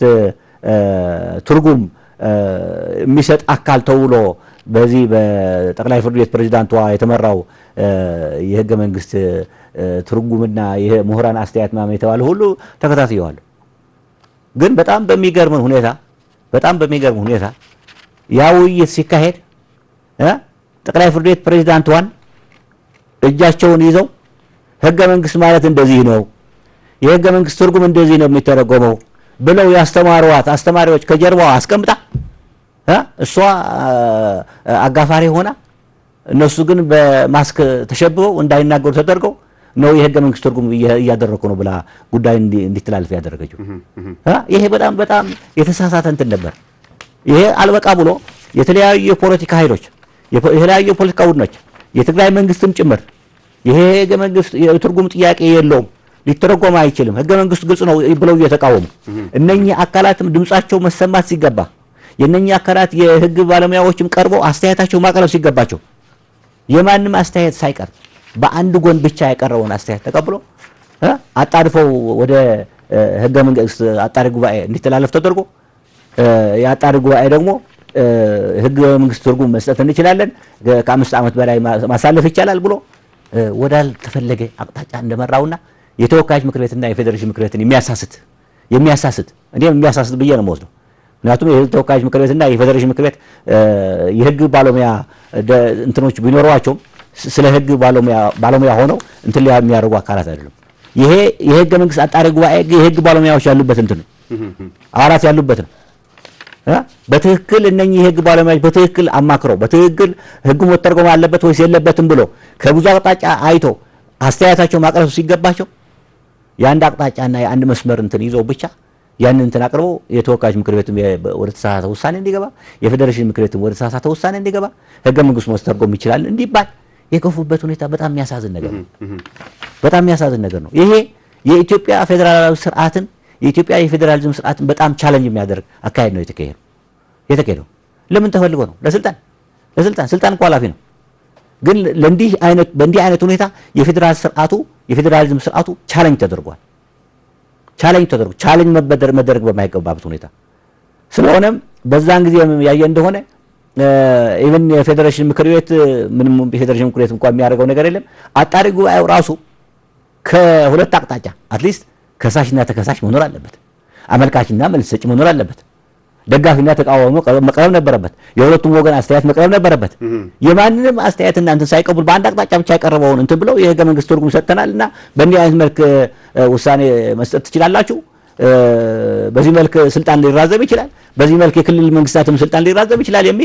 ትርጉም የሚሰጥ አካል ተብሎ በዚህ በጠቅላይ ፍርድ ቤት ፕሬዚዳንቷ የተመራው የህገ መንግስት ትርጉምና የምሁራን አስተያየት ምናምን የተባለ ሁሉ ተከታትየዋለሁ። ግን በጣም በሚገርም ሁኔታ በጣም በሚገርም ሁኔታ ያ ውይይት ሲካሄድ ጠቅላይ ፍርድ ቤት ፕሬዚዳንቷን እጃቸውን ይዘው ህገ መንግስት ማለት እንደዚህ ነው፣ የህገ መንግስት ትርጉም እንደዚህ ነው የሚተረጎመው ብለው ያስተማሯት አስተማሪዎች ከጀርባዋ አስቀምጣ እሷ አጋፋሪ ሆና እነሱ ግን በማስክ ተሸብበው እንዳይናገሩ ተደርገው ነው የህገ መንግስት ትርጉም እያደረኩ ነው ብላ ጉዳይ እንዲተላለፍ ያደረገችው። ይሄ በጣም በጣም የተሳሳተ እንትን ነበር። ይሄ አልበቃ ብሎ የተለያዩ የፖለቲካ ኃይሎች የተለያዩ የፖለቲካ ቡድኖች የትግራይ መንግስትም ጭምር ይሄ ህገ መንግስት የትርጉም ጥያቄ የለውም ሊተረጎም አይችልም፣ ህገ መንግስቱ ግልጽ ነው ብለው እየተቃወሙ እነኚህ አካላትም ድምጻቸው መሰማት ሲገባ የእነኚህ አካላት የህግ ባለሙያዎችም ቀርበው አስተያየታቸው ማቅረብ ሲገባቸው የማንም አስተያየት ሳይቀር በአንድ ጎን ብቻ የቀረበውን አስተያየት ተቀብሎ አጣድፈው ወደ ህገ መንግስት አጣሪ ጉባኤ እንዲተላለፍ ተደርጎ የአጣሪ ጉባኤ ደግሞ ህገ መንግስት ትርጉም መስጠት እንችላለን፣ ከአምስት ዓመት በላይ ማሳለፍ ይቻላል ብሎ ወዳልተፈለገ አቅጣጫ እንደመራውና የተወካዮች ምክር ቤትና የፌዴሬሽን ምክር ቤትን የሚያሳስት የሚያሳስት እኔም የሚያሳስት ብዬ ነው የምወስደው። ምክንያቱም የህዝብ ተወካዮች ምክር ቤትና የፌዴሬሽን ምክር ቤት የህግ ባለሙያ እንትኖች ቢኖሯቸውም ስለ ህግ ባለሙያ ሆነው እንትን የሚያደርጉ አካላት አይደሉም። ይሄ የህገ መንግስት አጣሪ ጉባኤ የህግ ባለሙያዎች ያሉበት እንትን ነው፣ አባላት ያሉበት ነው። በትክክል እነኚህ የህግ ባለሙያዎች በትክክል አማክረው በትክክል ህጉ መተርጎም አለበት ወይስ የለበትም ብሎ ከብዙ አቅጣጫ አይቶ አስተያየታቸው ማቅረብ ሲገባቸው የአንድ አቅጣጫና የአንድ መስመር እንትን ይዘው ብቻ ያንን እንትን አቅርበው የተወካዮች ምክር ቤትም ወደ ተሳሳተ ውሳኔ እንዲገባ የፌዴሬሽን ምክር ቤትም ወደ ተሳሳተ ውሳኔ እንዲገባ ህገ መንግስቱ መስተርጎም ይችላል እንዲባል የገፉበት ሁኔታ በጣም የሚያሳዝን ነገር ነው። በጣም የሚያሳዝን ነገር ነው። ይሄ የኢትዮጵያ ፌዴራላዊ ስርዓትን የኢትዮጵያ የፌዴራሊዝም ስርዓትን በጣም ቻለንጅ የሚያደርግ አካሄድ ነው የተካሄደው የተካሄደው። ለምን ተፈልጎ ነው? ለስልጣን ለስልጣን ስልጣን እኮ ኃላፊ ነው። ግን ለእንዲህ አይነት በእንዲህ አይነት ሁኔታ የፌዴራል ስርዓቱ የፌዴራሊዝም ስርዓቱ ቻለንጅ ተደርጓል። ቻለንጅ ተደርጎ ቻለንጅ መበደር መደረግ በማይገባበት ሁኔታ ስለሆነም በዛን ጊዜ ያየ እንደሆነ ኢቨን የፌዴሬሽን ምክር ቤት ምንም የፌዴሬሽን ምክር ቤት እንኳን የሚያደርገው ነገር የለም። አጣሪ ጉባኤው ራሱ ከሁለት አቅጣጫ አትሊስት ከሳሽና ተከሳሽ መኖር አለበት። አመልካችና መልስ ሰጪ መኖር አለበት። ደጋፊና ተቃዋሚ መቅረብ ነበረበት። የሁለቱም ወገን አስተያየት መቅረብ ነበረበት። የማንንም አስተያየት እናንተን ሳይቀበሉ በአንድ አቅጣጫ ብቻ የቀረበውን እንትን ብለው የህገ መንግስት ትርጉም ሰጥተናል እና በእንዲህ አይነት መልክ ውሳኔ መስጠት ትችላላችሁ፣ በዚህ መልክ ስልጣን ሊራዘም ይችላል፣ በዚህ መልክ የክልል መንግስታትም ስልጣን ሊራዘም ይችላል የሚል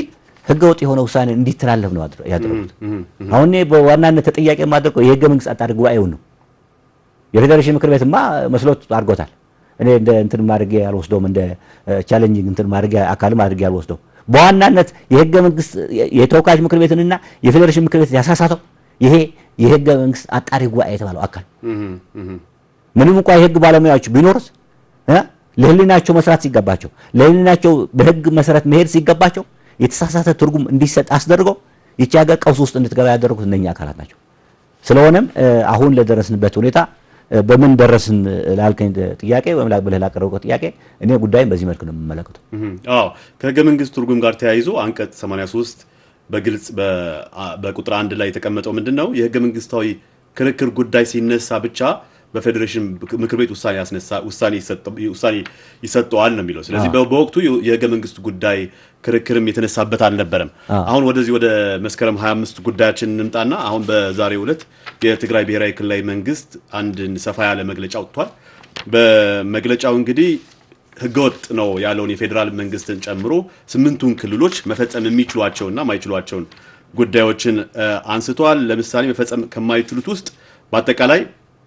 ህገወጥ የሆነ ውሳኔ እንዲተላለፍ ነው ያደረጉት። አሁን እኔ በዋናነት ተጠያቂ የማደርገው የህገ መንግስት አጣሪ ጉባኤውን ነው። የፌዴሬሽን ምክር ቤትማ መስሎት አድርጎታል። እኔ እንደ እንትን ማድረግ ያልወስደውም እንደ ቻሌንጂንግ እንትን ማድረግ አካል ማድረግ ያልወስደው በዋናነት የህገ መንግስት የተወካዮች ምክር ቤትንና የፌዴሬሽን ምክር ቤት ያሳሳተው ይሄ የህገ መንግስት አጣሪ ጉባኤ የተባለው አካል ምንም እንኳ የህግ ባለሙያዎች ቢኖርስ ለህሊናቸው መስራት ሲገባቸው ለህሊናቸው በህግ መሰረት መሄድ ሲገባቸው የተሳሳተ ትርጉም እንዲሰጥ አስደርገው ይቺ ሀገር ቀውስ ውስጥ እንድትገባ ያደረጉት እነኛ አካላት ናቸው። ስለሆነም አሁን ለደረስንበት ሁኔታ በምን ደረስን ላልከኝ ጥያቄ ወይም ብለህ ላቀረብከው ጥያቄ እኔ ጉዳይም በዚህ መልክ ነው የምመለከተው። አዎ ከህገ መንግስት ትርጉም ጋር ተያይዞ አንቀጽ 83 በግልጽ በቁጥር አንድ ላይ የተቀመጠው ምንድን ነው? የህገ መንግስታዊ ክርክር ጉዳይ ሲነሳ ብቻ በፌዴሬሽን ምክር ቤት ውሳኔ ያስነሳ ውሳኔ ይሰጠዋል ነው የሚለው። ስለዚህ በወቅቱ የህገ መንግስት ጉዳይ ክርክርም የተነሳበት አልነበረም። አሁን ወደዚህ ወደ መስከረም 25 ጉዳያችን እንምጣና አሁን በዛሬው ዕለት የትግራይ ብሔራዊ ክልላዊ መንግስት አንድ ሰፋ ያለ መግለጫ ወጥቷል። በመግለጫው እንግዲህ ህገወጥ ነው ያለውን የፌዴራል መንግስትን ጨምሮ ስምንቱን ክልሎች መፈጸም የሚችሏቸውና ማይችሏቸውን ጉዳዮችን አንስተዋል። ለምሳሌ መፈጸም ከማይችሉት ውስጥ በአጠቃላይ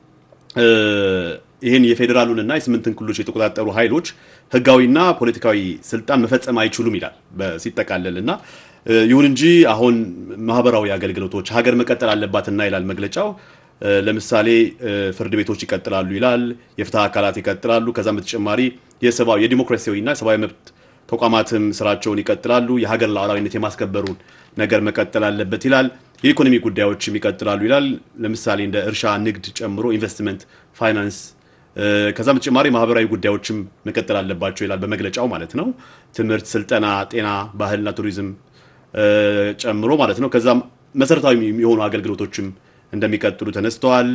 ይህን የፌዴራሉንና የስምንትን ክልሎች የተቆጣጠሩ ኃይሎች ህጋዊና ፖለቲካዊ ስልጣን መፈጸም አይችሉም ይላል ሲጠቃለል እና ይሁን እንጂ አሁን ማህበራዊ አገልግሎቶች ሀገር መቀጠል አለባትና ይላል መግለጫው። ለምሳሌ ፍርድ ቤቶች ይቀጥላሉ ይላል። የፍትህ አካላት ይቀጥላሉ። ከዛም በተጨማሪ የሰብአዊ የዲሞክራሲያዊና ሰብአዊ መብት ተቋማትም ስራቸውን ይቀጥላሉ። የሀገር ሉዓላዊነት የማስከበሩን ነገር መቀጠል አለበት ይላል። የኢኮኖሚ ጉዳዮችም ይቀጥላሉ ይላል። ለምሳሌ እንደ እርሻ፣ ንግድ ጨምሮ ኢንቨስትመንት፣ ፋይናንስ ከዛም በተጨማሪ ማህበራዊ ጉዳዮችም መቀጠል አለባቸው ይላል በመግለጫው ማለት ነው። ትምህርት፣ ስልጠና፣ ጤና፣ ባህልና ቱሪዝም ጨምሮ ማለት ነው። ከዛም መሰረታዊ የሆኑ አገልግሎቶችም እንደሚቀጥሉ ተነስተዋል።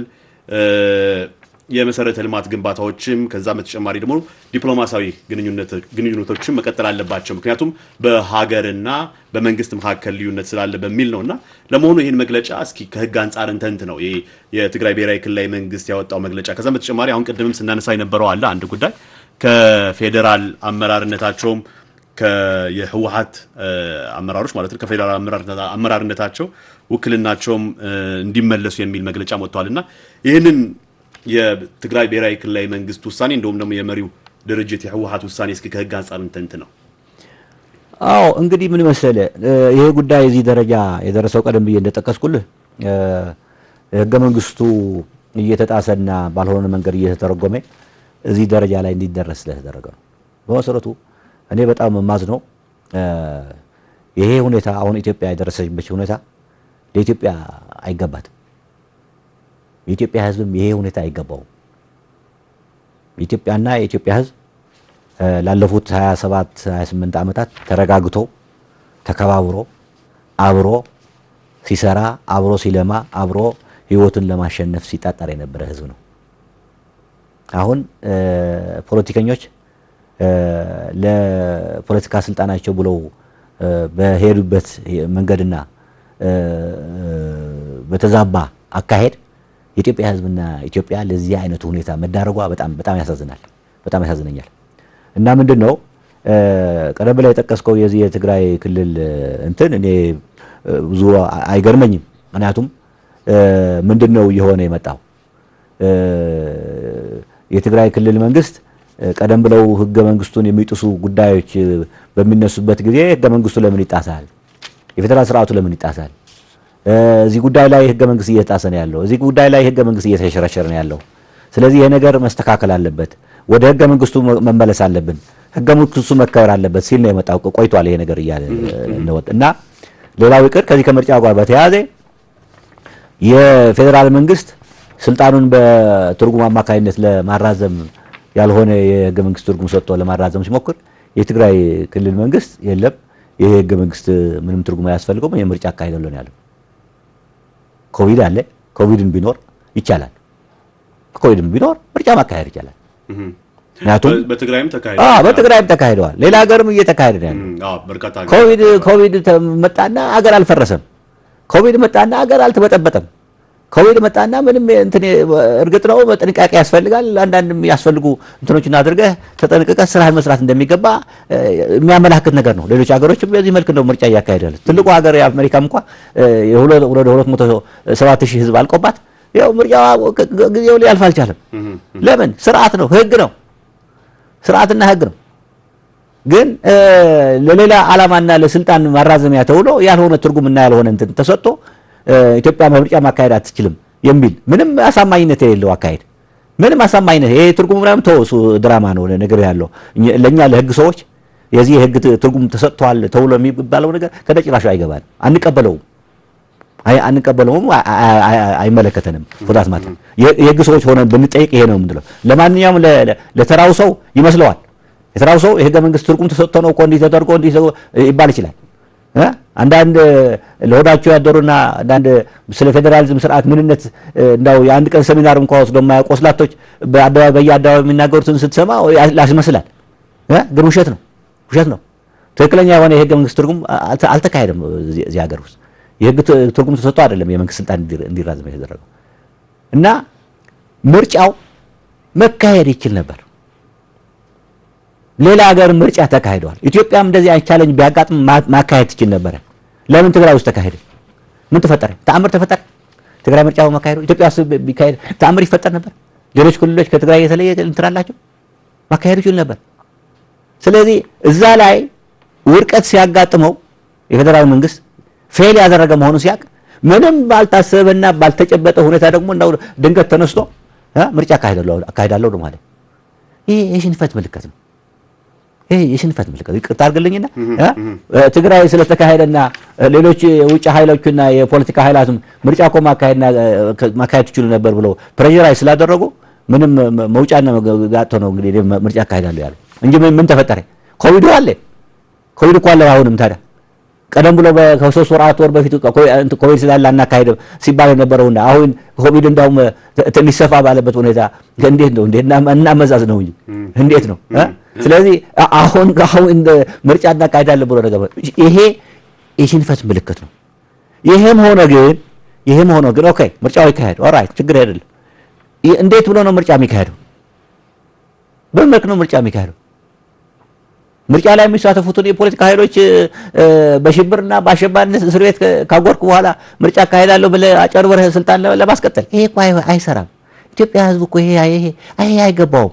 የመሰረተ ልማት ግንባታዎችም ከዛም በተጨማሪ ደግሞ ዲፕሎማሲያዊ ግንኙነቶችም መቀጠል አለባቸው። ምክንያቱም በሀገርና በመንግስት መካከል ልዩነት ስላለ በሚል ነው እና ለመሆኑ ይህን መግለጫ እስኪ ከህግ አንጻር እንተንት ነው ይሄ የትግራይ ብሔራዊ ክልላዊ መንግስት ያወጣው መግለጫ። ከዛም በተጨማሪ አሁን ቅድምም ስናነሳ የነበረው አለ አንድ ጉዳይ ከፌዴራል አመራርነታቸውም የህወሀት አመራሮች ማለት ነው ከፌዴራል አመራርነታቸው ውክልናቸውም እንዲመለሱ የሚል መግለጫ ወጥተዋል እና ይህንን የትግራይ ብሔራዊ ክልላዊ መንግስት ውሳኔ እንደውም ደግሞ የመሪው ድርጅት የህወሀት ውሳኔ እስኪ ከህግ አንጻር እንተንት ነው። አዎ እንግዲህ ምን መሰለ ይሄ ጉዳይ እዚህ ደረጃ የደረሰው ቀደም ብዬ እንደጠቀስኩልህ ህገ መንግስቱ እየተጣሰና ባልሆነ መንገድ እየተተረጎመ እዚህ ደረጃ ላይ እንዲደረስ ስለተደረገ ነው። በመሰረቱ እኔ በጣም የማዝነው ይሄ ሁኔታ አሁን ኢትዮጵያ የደረሰችበት ሁኔታ ለኢትዮጵያ አይገባትም። የኢትዮጵያ ህዝብም ይሄ ሁኔታ አይገባውም። የኢትዮጵያና የኢትዮጵያ ህዝብ ላለፉት 27 28 ዓመታት ተረጋግቶ ተከባብሮ አብሮ ሲሰራ አብሮ ሲለማ አብሮ ህይወቱን ለማሸነፍ ሲጣጣር የነበረ ህዝብ ነው። አሁን ፖለቲከኞች ለፖለቲካ ስልጣናቸው ብለው በሄዱበት መንገድና በተዛባ አካሄድ የኢትዮጵያ ህዝብና ኢትዮጵያ ለዚህ አይነቱ ሁኔታ መዳረጓ በጣም በጣም ያሳዝናል፣ በጣም ያሳዝነኛል። እና ምንድን ነው ቀደም ብላ የጠቀስከው የዚህ የትግራይ ክልል እንትን እኔ ብዙ አይገርመኝም። ምክንያቱም ምንድን ነው እየሆነ የመጣው የትግራይ ክልል መንግስት ቀደም ብለው ህገ መንግስቱን የሚጥሱ ጉዳዮች በሚነሱበት ጊዜ ህገ መንግስቱ ለምን ይጣሳል? የፌዴራል ስርዓቱ ለምን ይጣሳል? እዚህ ጉዳይ ላይ ህገ መንግስት እየተጣሰ ነው ያለው። እዚህ ጉዳይ ላይ ህገ መንግስት እየተሸረሸረ ነው ያለው። ስለዚህ ይሄ ነገር መስተካከል አለበት፣ ወደ ህገ መንግስቱ መመለስ አለብን፣ ህገ መንግስቱ መከበር አለበት ሲል ነው የመጣው። ቆይቷል ይሄ ነገር እያለ ነው እና ሌላው ይቅር ከዚህ ከምርጫ ጋር በተያያዘ የፌዴራል መንግስት ስልጣኑን በትርጉም አማካኝነት ለማራዘም ያልሆነ የህገ መንግስት ትርጉም ሰጥቶ ለማራዘም ሲሞክር የትግራይ ክልል መንግስት የለም ይሄ ህገ መንግስት ምንም ትርጉም አያስፈልገውም የምርጫ አካሄዳለሁ ነው ያለው። ኮቪድ አለ። ኮቪድን ቢኖር ይቻላል። ኮቪድን ቢኖር ምርጫ ማካሄድ ይቻላል። ምክንያቱም በትግራይም ተካሂዷል። አዎ በትግራይም ተካሂደዋል። ሌላ ሀገርም እየተካሄደ ነው ያለው። አዎ በርካታ ኮቪድ ኮቪድ መጣና አገር አልፈረሰም። ኮቪድ መጣና አገር አልተበጠበጠም። ኮቪድ መጣና ምንም እንትን እርግጥ ነው ጥንቃቄ ያስፈልጋል። አንዳንድ የሚያስፈልጉ እንትኖችን አድርገህ ተጠንቅቀህ ስራህን መስራት እንደሚገባ የሚያመላክት ነገር ነው። ሌሎች ሀገሮችም በዚህ መልክ እንደው ምርጫ እያካሄዳል። ትልቁ ሀገር የአሜሪካም እንኳ ወደ ሁለት መቶ ሰባት ሺህ ህዝብ አልቆባት ያው ምርጫ ጊዜው ሊያልፍ አልቻለም። ለምን? ስርዓት ነው፣ ህግ ነው፣ ስርዓትና ህግ ነው። ግን ለሌላ ዓላማና ለስልጣን ማራዘሚያ ተብሎ ያልሆነ ትርጉምና ያልሆነ እንትን ተሰጥቶ ኢትዮጵያ ምርጫ ማካሄድ አትችልም የሚል ምንም አሳማኝነት የሌለው አካሄድ ምንም አሳማኝነት ይሄ ትርጉም ምናምን ተወው፣ እሱ ድራማ ነው ነገር ያለው ለእኛ ለህግ ሰዎች የዚህ የህግ ትርጉም ተሰጥቷል ተብሎ የሚባለው ነገር ከነጭራሹ አይገባንም፣ አንቀበለውም አንቀበለውም፣ አይመለከተንም። ፎታት ማለት የህግ ሰዎች ሆነን ብንጠይቅ ይሄ ነው የምንለው። ለማንኛውም ለተራው ሰው ይመስለዋል። የተራው ሰው የህገ መንግስት ትርጉም ተሰጥቶ ነው እኮ እንዲህ ተደርጎ እንዲህ ይባል ይችላል። አንዳንድ ለሆዳቸው ያደሩና አንዳንድ ስለ ፌዴራሊዝም ስርዓት ምንነት እንዳው የአንድ ቀን ሰሚናር እንኳ ወስዶ የማያውቁ ወስላቶች በአደባባይ በየአደባባይ የሚናገሩትን ስትሰማ ያስመስላል። ግን ውሸት ነው፣ ውሸት ነው። ትክክለኛ የሆነ የህገ መንግስት ትርጉም አልተካሄደም እዚህ ሀገር ውስጥ የህግ ትርጉም ተሰጥቶ አይደለም የመንግስት ስልጣን እንዲራዘም የተደረገው እና ምርጫው መካሄድ ይችል ነበር። ሌላ ሀገር ምርጫ ተካሂደዋል። ኢትዮጵያም እንደዚህ አይነት ቻለንጅ ቢያጋጥም ማካሄድ ትችል ነበረ። ለምን ትግራይ ውስጥ ተካሄደ? ምን ተፈጠረ? ተአምር ተፈጠረ? ትግራይ ምርጫ በመካሄዱ ኢትዮጵያ ውስጥ ቢካሄድ ተአምር ይፈጠር ነበር? ሌሎች ክልሎች ከትግራይ የተለየ እንትን አላቸው? ማካሄድ ይችል ነበር። ስለዚህ እዛ ላይ ውድቀት ሲያጋጥመው የፌዴራል መንግስት ፌል ያደረገ መሆኑ ሲያቅ ምንም ባልታሰበና ባልተጨበጠ ሁኔታ ደግሞ እንዳው ድንገት ተነስቶ ምርጫ አካሄዳለሁ ነው ማለት ይሄ የሽንፈት ምልክት ነው። ይሄ የሽንፈት ምልክት ይቅርታ አድርግልኝና ትግራይ ስለተካሄደና ሌሎች የውጭ ኃይሎችና የፖለቲካ ኃይላትም ምርጫ እኮ ማካሄድና ማካሄድ ትችሉ ነበር ብለው ፕሬዥራይ ስላደረጉ ምንም መውጫና ጋጥቶ ነው እንግዲህ ምርጫ አካሄዳለሁ ያለው እንጂ ምን ተፈጠረ? ኮቪድ አለ። ኮቪድ እኮ አለ አሁንም ታዲያ ቀደም ብሎ ከሶስት ወር አራት ወር በፊት ኮቪድ ስላለ አናካሄድም ሲባል የነበረውና አሁን ኮቪድ እንዳውም ትንሽ ሰፋ ባለበት ሁኔታ እንዴት ነው እንዴት እናመዛዝ ነው እንጂ እንዴት ነው? ስለዚህ አሁን አሁን ምርጫ እናካሄዳለን ብሎ ነገር ይሄ የሽንፈት ምልክት ነው። ይሄም ሆነ ግን ይሄም ሆነ ግን ኦኬ ምርጫው ይካሄድ ኦራይት ችግር አይደለም። እንዴት ብሎ ነው ምርጫ የሚካሄደው? በምን መልክ ነው ምርጫ የሚካሄደው? ምርጫ ላይ የሚሳተፉትን የፖለቲካ ኃይሎች በሽብርና በአሸባሪነት እስር ቤት ካጎርክ በኋላ ምርጫ አካሄዳለሁ ብለህ አጨርበረህ ስልጣን ለማስቀጠል ይሄ እኮ አይሰራም። ኢትዮጵያ ሕዝብ እኮ ይሄ ይሄ ይሄ አይገባውም።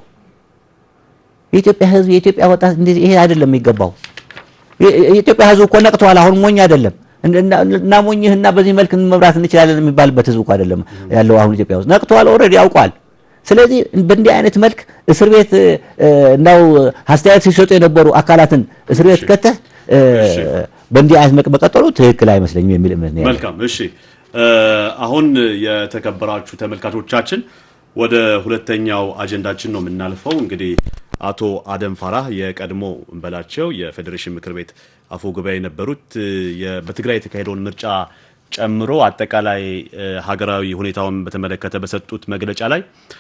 የኢትዮጵያ ሕዝብ የኢትዮጵያ ወጣት እንደዚህ ይሄ አይደለም የሚገባው። የኢትዮጵያ ሕዝብ እኮ ነቅተዋል። አሁን ሞኝ አይደለም እና ሞኝህና በዚህ መልክ መምራት እንችላለን የሚባልበት ሕዝብ እኮ አይደለም ያለው አሁን ኢትዮጵያ ውስጥ ነቅተዋል። ኦልሬዲ ያውቋል። ስለዚህ በእንዲህ አይነት መልክ እስር ቤት እንዳው አስተያየት ሲሰጡ የነበሩ አካላትን እስር ቤት ከተህ በእንዲህ አይነት መልክ መቀጠሉ ትክክል አይመስለኝም የሚል እምነት ነው። መልካም እሺ። አሁን የተከበራችሁ ተመልካቾቻችን ወደ ሁለተኛው አጀንዳችን ነው የምናልፈው። እንግዲህ አቶ አደም ፋራህ የቀድሞ እንበላቸው የፌዴሬሽን ምክር ቤት አፈ ጉባኤ የነበሩት በትግራይ የተካሄደውን ምርጫ ጨምሮ አጠቃላይ ሀገራዊ ሁኔታውን በተመለከተ በሰጡት መግለጫ ላይ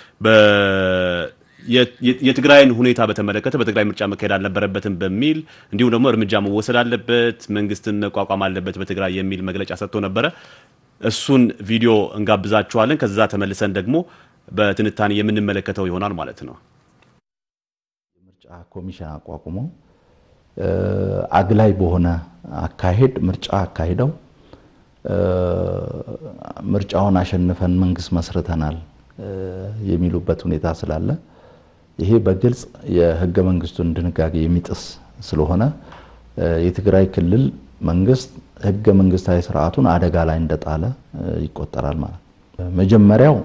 የትግራይን ሁኔታ በተመለከተ በትግራይ ምርጫ መካሄድ አልነበረበትም በሚል እንዲሁም ደግሞ እርምጃ መወሰድ አለበት፣ መንግስትን መቋቋም አለበት በትግራይ የሚል መግለጫ ሰጥቶ ነበረ። እሱን ቪዲዮ እንጋብዛችኋለን። ከዛ ተመልሰን ደግሞ በትንታኔ የምንመለከተው ይሆናል ማለት ነው። የምርጫ ኮሚሽን አቋቁሞ አግላይ በሆነ አካሄድ ምርጫ አካሂደው ምርጫውን አሸንፈን መንግስት መስርተናል የሚሉበት ሁኔታ ስላለ ይሄ በግልጽ የህገ መንግስቱን ድንጋጌ የሚጥስ ስለሆነ የትግራይ ክልል መንግስት ህገ መንግስታዊ ስርዓቱን አደጋ ላይ እንደጣለ ይቆጠራል ማለት ነው። መጀመሪያው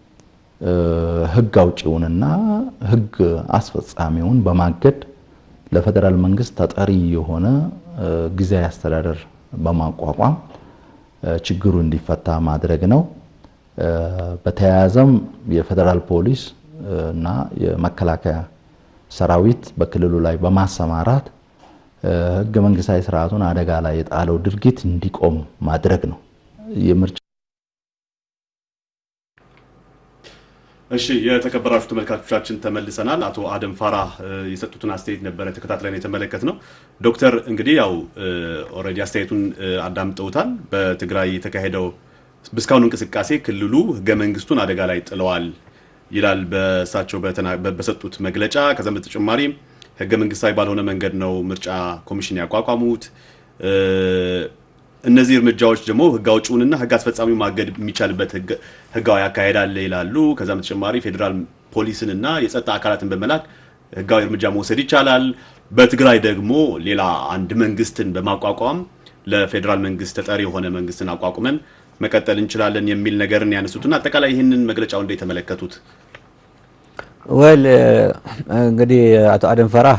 ህግ አውጪውንና ህግ አስፈጻሚውን በማገድ ለፌዴራል መንግስት ተጠሪ የሆነ ጊዜያዊ አስተዳደር በማቋቋም ችግሩ እንዲፈታ ማድረግ ነው። በተያያዘም የፌዴራል ፖሊስ እና የመከላከያ ሰራዊት በክልሉ ላይ በማሰማራት ህገ መንግስታዊ ስርዓቱን አደጋ ላይ የጣለው ድርጊት እንዲቆም ማድረግ ነው። የምርጫ እሺ የተከበራችሁ ተመልካቾቻችን ተመልሰናል። አቶ አደም ፋራህ የሰጡትን አስተያየት ነበረ ተከታትለን የተመለከት ነው። ዶክተር እንግዲህ ያው ኦልሬዲ አስተያየቱን አዳምጠውታል። በትግራይ የተካሄደው እስካሁኑ እንቅስቃሴ ክልሉ ህገ መንግስቱን አደጋ ላይ ጥለዋል ይላል በእሳቸው በሰጡት መግለጫ። ከዛም በተጨማሪ ህገ መንግስታዊ ባልሆነ መንገድ ነው ምርጫ ኮሚሽን ያቋቋሙት። እነዚህ እርምጃዎች ደግሞ ህግ አውጪውንና ህግ አስፈጻሚው ማገድ የሚቻልበት ህጋዊ አካሄድ አለ ይላሉ። ከዛም በተጨማሪ ፌዴራል ፖሊስንና የጸጥታ አካላትን በመላክ ህጋዊ እርምጃ መውሰድ ይቻላል። በትግራይ ደግሞ ሌላ አንድ መንግስትን በማቋቋም ለፌዴራል መንግስት ተጠሪ የሆነ መንግስትን አቋቁመን መቀጠል እንችላለን የሚል ነገርን ያነሱትና አጠቃላይ ይህንን መግለጫው እንደ የተመለከቱት ወል እንግዲህ አቶ አደም ፈራህ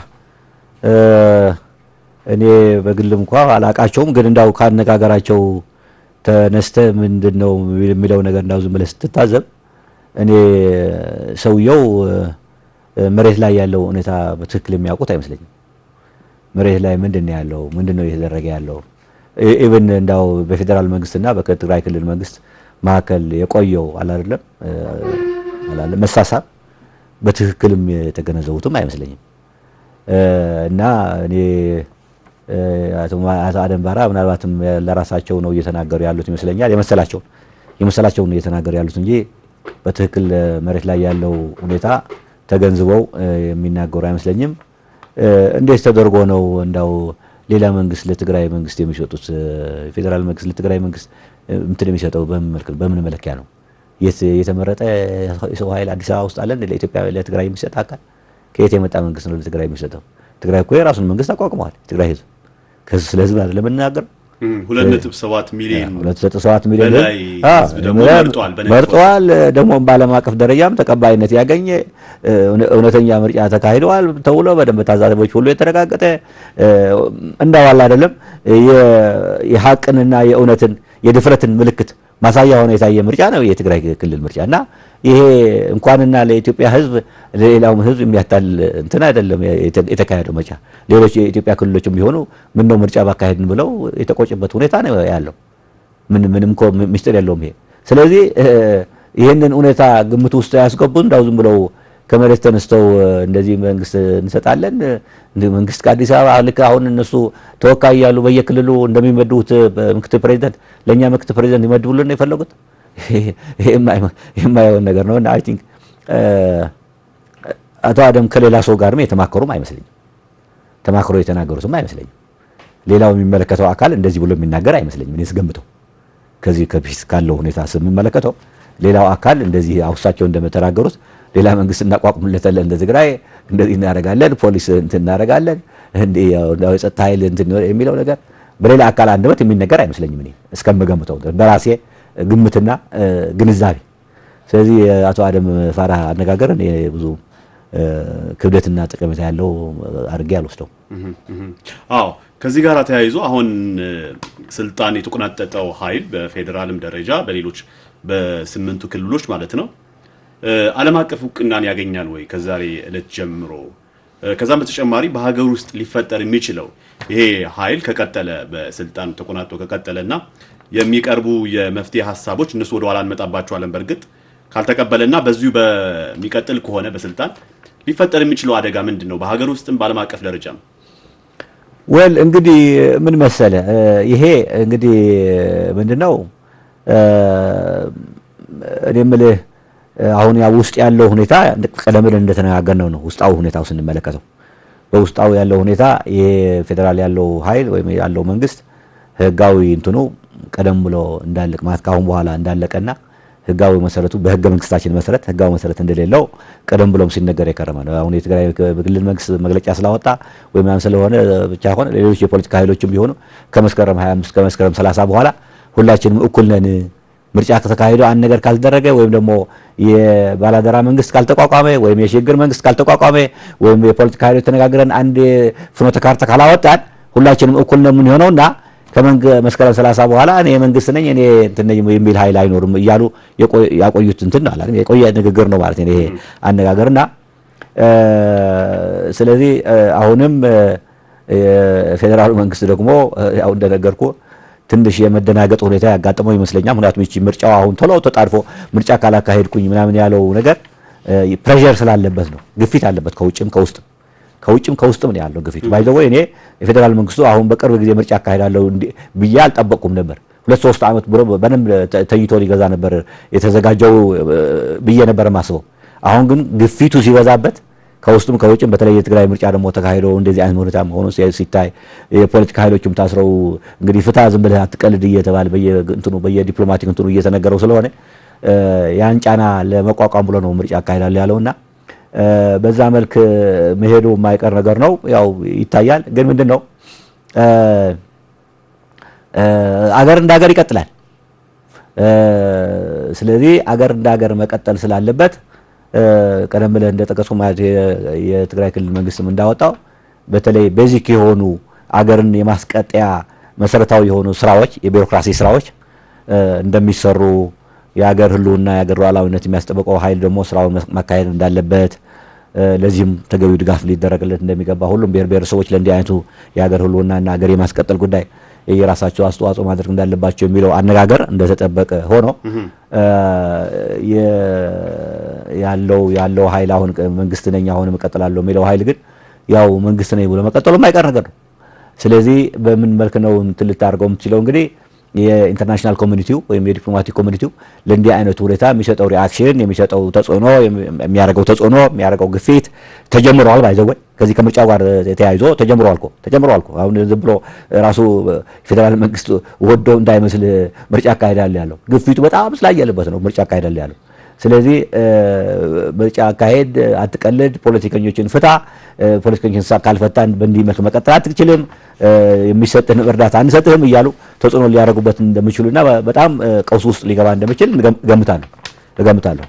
እኔ በግልም እንኳ አላቃቸውም፣ ግን እንዳው ካነጋገራቸው ተነስተ ምንድን ነው የሚለው ነገር እንዳው ዝም ብለህ ስትታዘብ እኔ ሰውየው መሬት ላይ ያለው ሁኔታ በትክክል የሚያውቁት አይመስለኝም። መሬት ላይ ምንድን ነው ያለው? ምንድን ነው እየተደረገ ያለው? ኢብን እንዳው በፌዴራል መንግስትና በትግራይ ክልል መንግስት መካከል የቆየው አላለም አላለም መሳሳብ በትክክልም የተገነዘቡትም አይመስለኝም። እና እኔ አቶ አደም ባራ ምናልባትም ለራሳቸው ነው እየተናገሩ ያሉት ይመስለኛል። የመሰላቸውን የመሰላቸውን ነው እየተናገሩ ያሉት እንጂ በትክክል መሬት ላይ ያለው ሁኔታ ተገንዝበው የሚናገሩ አይመስለኝም። እንዴት ተደርጎ ነው እንዳው ሌላ መንግስት ለትግራይ መንግስት የሚሰጡት ፌዴራል መንግስት ለትግራይ መንግስት እንትን የሚሰጠው በምን መለኪያ ነው? የተመረጠ የሰው ኃይል አዲስ አበባ ውስጥ አለን ለኢትዮጵያ ለትግራይ የሚሰጥ አካል ከየት የመጣ መንግስት ነው ለትግራይ የሚሰጠው? ትግራይ እኮ የራሱን መንግስት አቋቁመዋል። ትግራይ ህዝብ ከህዝብ ስለ ህዝብ አይደለም የምናገር ሁለት ነጥብ ሰባት ሚሊዮን ሁለት ነጥብ ሰባት ሚሊዮን በላይ ህዝብ ደግሞ መርጧል። መርጠዋል። ደግሞ በዓለም አቀፍ ደረጃም ተቀባይነት ያገኘ እውነተኛ ምርጫ ተካሂደዋል ተብሎ በደንብ ታዛቢዎች ሁሉ የተረጋገጠ እንዳዋል አይደለም የሀቅንና የእውነትን የድፍረትን ምልክት ማሳያ ሆነ የታየ ምርጫ ነው የትግራይ ክልል ምርጫ እና ይሄ እንኳንና ለኢትዮጵያ ህዝብ ለሌላውም ህዝብ የሚያታል እንትን አይደለም የተካሄደው ምርጫ። ሌሎች የኢትዮጵያ ክልሎችም ቢሆኑ ምን ነው ምርጫ ባካሄድን ብለው የተቆጭበት ሁኔታ ነው ያለው። ምን ምንም እኮ ሚስጥር የለውም ይሄ። ስለዚህ ይህንን ሁኔታ ግምት ውስጥ ያስገቡ እንዳው ዝም ብለው ከመሬት ተነስተው እንደዚህ መንግስት እንሰጣለን መንግስት ከአዲስ አበባ ልክ አሁን እነሱ ተወካይ ያሉ በየክልሉ እንደሚመድቡት ምክትል ፕሬዚደንት ለእኛ ምክትል ፕሬዚደንት ይመድቡልን ነው የፈለጉት። የማይሆን ነገር ነው እና አይ ቲንክ አቶ አደም ከሌላ ሰው ጋርም የተማከሩም አይመስለኝም። ተማክሮ የተናገሩትም አይመስለኝም። ሌላው የሚመለከተው አካል እንደዚህ ብሎ የሚናገር አይመስለኝም። እኔ ስገምተው ከዚህ ከፊት ካለው ሁኔታ ስምመለከተው ሌላው አካል እንደዚህ አውሳቸው እንደተናገሩት ሌላ መንግስት እናቋቁምለታለን እንደ ትግራይ እንደዚህ እናደርጋለን፣ ፖሊስ እንትን እናደርጋለን፣ እንደ የጸጥታ ኃይል እንትን የሚለው ነገር በሌላ አካል አንደበት የሚነገር አይመስለኝም እኔ እስከምገምተው በራሴ ግምትና ግንዛቤ። ስለዚህ የአቶ አደም ፋራህ አነጋገር እኔ ብዙ ክብደትና ጠቀሜታ ያለው አድርጌ አልወስደው። አዎ ከዚህ ጋር ተያይዞ አሁን ስልጣን የተቆናጠጠው ኃይል በፌዴራልም ደረጃ በሌሎች በስምንቱ ክልሎች ማለት ነው ዓለም አቀፍ እውቅናን ያገኛል ወይ ከዛሬ ዕለት ጀምሮ? ከዛም በተጨማሪ በሀገር ውስጥ ሊፈጠር የሚችለው ይሄ ኃይል ከቀጠለ በስልጣን ተቆናጦ ከቀጠለና የሚቀርቡ የመፍትሄ ሀሳቦች እነሱ ወደ ኋላ እንመጣባቸዋለን። በእርግጥ ካልተቀበለና በዚሁ በሚቀጥል ከሆነ በስልጣን ሊፈጠር የሚችለው አደጋ ምንድን ነው? በሀገር ውስጥም በዓለም አቀፍ ደረጃም ወል እንግዲህ ምን መሰለ ይሄ እንግዲህ ምንድነው እኔ የምልህ አሁን ያ ውስጥ ያለው ሁኔታ ቀደም ብለን እንደተነጋገርነው ነው። ውስጣዊ ሁኔታው ስንመለከተው በውስጣዊ ያለው ሁኔታ ይሄ ፌዴራል ያለው ኃይል ወይም ያለው መንግስት ህጋዊ እንትኑ ቀደም ብሎ እንዳለቅ ማለት ካሁን በኋላ እንዳለቀና ህጋዊ መሰረቱ በህገ መንግስታችን መሰረት ህጋዊ መሰረት እንደሌለው ቀደም ብሎም ሲነገር የከረመ ነው። አሁን የትግራይ ክልል መንግስት መግለጫ ስላወጣ ወይም ያን ስለሆነ ብቻ ሆነ ሌሎች የፖለቲካ ኃይሎችም ቢሆኑ ከመስከረም 25 ከመስከረም 30 በኋላ ሁላችንም እኩል ነን ምርጫ ከተካሄደ አንድ ነገር ካልተደረገ ወይም ደግሞ የባላደራ መንግስት ካልተቋቋመ ወይም የሽግግር መንግስት ካልተቋቋመ ወይም የፖለቲካ ኃይሎች ተነጋግረን አንድ ፍኖተ ካርታ ካላወጣን ሁላችንም እኩል ነው የምንሆነውና ከመስከረም 30 በኋላ እኔ መንግስት ነኝ እኔ እንትን ነኝ የሚል ኃይል አይኖርም እያሉ ያቆዩት እንትን አለ የቆየ ንግግር ነው ማለት ነው ይሄ አነጋገርና ስለዚህ አሁንም የፌዴራሉ መንግስት ደግሞ ያው እንደነገርኩ ትንሽ የመደናገጥ ሁኔታ ያጋጠመው ይመስለኛል። ምክንያቱም ይቺ ምርጫው አሁን ቶሎ ተጣድፎ ምርጫ ካላካሄድኩኝ ምናምን ያለው ነገር ፕሬዠር ስላለበት ነው። ግፊት አለበት ከውጭም ከውስጥም ከውጭም ከውስጥም ነው ያለው ግፊት። ባይ ዘ ወይ እኔ የፌዴራል መንግስቱ አሁን በቅርብ ጊዜ ምርጫ አካሄዳለሁ ብዬ አልጠበቅኩም ነበር። ሁለት ሶስት ዓመት ብሎ በደንብ ተይቶ ሊገዛ ነበር የተዘጋጀው ብዬ ነበር የማስበው። አሁን ግን ግፊቱ ሲበዛበት ከውስጡም ከውጭም በተለይ የትግራይ ምርጫ ደግሞ ተካሂዶ እንደዚህ አይነት ሁኔታ ሆኖ ሲታይ የፖለቲካ ኃይሎችም ታስረው እንግዲህ ፍታ ዝም ብለህ አትቀልድ እየተባለ በየእንትኑ በየዲፕሎማቲክ እንትኑ እየተነገረው ስለሆነ ያን ጫና ለመቋቋም ብሎ ነው ምርጫ አካሂዳለሁ ያለውና በዛ መልክ መሄዱ የማይቀር ነገር ነው። ያው ይታያል። ግን ምንድን ነው አገር እንደ ሀገር ይቀጥላል። ስለዚህ አገር እንደ ሀገር መቀጠል ስላለበት ቀደም ብለህ እንደጠቀሱ ማለት የትግራይ ክልል መንግስትም እንዳወጣው በተለይ ቤዚክ የሆኑ አገርን የማስቀጠያ መሰረታዊ የሆኑ ስራዎች የቢሮክራሲ ስራዎች እንደሚሰሩ የሀገር ህልውና የሀገር ሉዓላዊነት የሚያስጠብቀው ኃይል ደግሞ ስራውን ማካሄድ እንዳለበት ለዚህም ተገቢው ድጋፍ ሊደረግለት እንደሚገባ ሁሉም ብሔር ብሔረሰቦች ለእንዲህ አይነቱ የሀገር ህልውናና ሀገር የማስቀጠል ጉዳይ የራሳቸው አስተዋጽኦ ማድረግ እንዳለባቸው የሚለው አነጋገር እንደተጠበቀ ሆኖ ያለው ያለው ኃይል አሁን መንግስት ነኝ አሁን እቀጥላለሁ የሚለው ኃይል ግን ያው መንግስት ነኝ ብሎ መቀጠሉ የማይቀር ነገር ነው። ስለዚህ በምን መልክ ነው እንትን ልታደርገው የምትችለው እንግዲህ የኢንተርናሽናል ኮሚኒቲው ወይም የዲፕሎማቲክ ኮሚኒቲው ለእንዲህ አይነቱ ሁኔታ የሚሰጠው ሪአክሽን የሚሰጠው ተጽዕኖ የሚያደርገው ተጽዕኖ የሚያደርገው ግፊት ተጀምረዋል። ባይዘወይ ከዚህ ከምርጫው ጋር ተያይዞ ተጀምረዋል እኮ ተጀምረዋል እኮ አሁን ዝም ብሎ ራሱ ፌዴራል መንግስት ወዶ እንዳይመስል ምርጫ አካሄዳል ያለው ግፊቱ በጣም ስላየለበት ነው ምርጫ አካሄዳል ያለው። ስለዚህ ምርጫ አካሄድ አትቀልድ፣ ፖለቲከኞችን ፍታ፣ ፖለቲከኞችን ካልፈታን በእንዲህ መልክ መቀጠል አትችልም፣ የሚሰጥህን እርዳታ አንሰጥህም እያሉ ተጽዕኖ ሊያደርጉበት እንደሚችሉና በጣም ቀውስ ውስጥ ሊገባ እንደሚችል እገምታለሁ እገምታለሁ።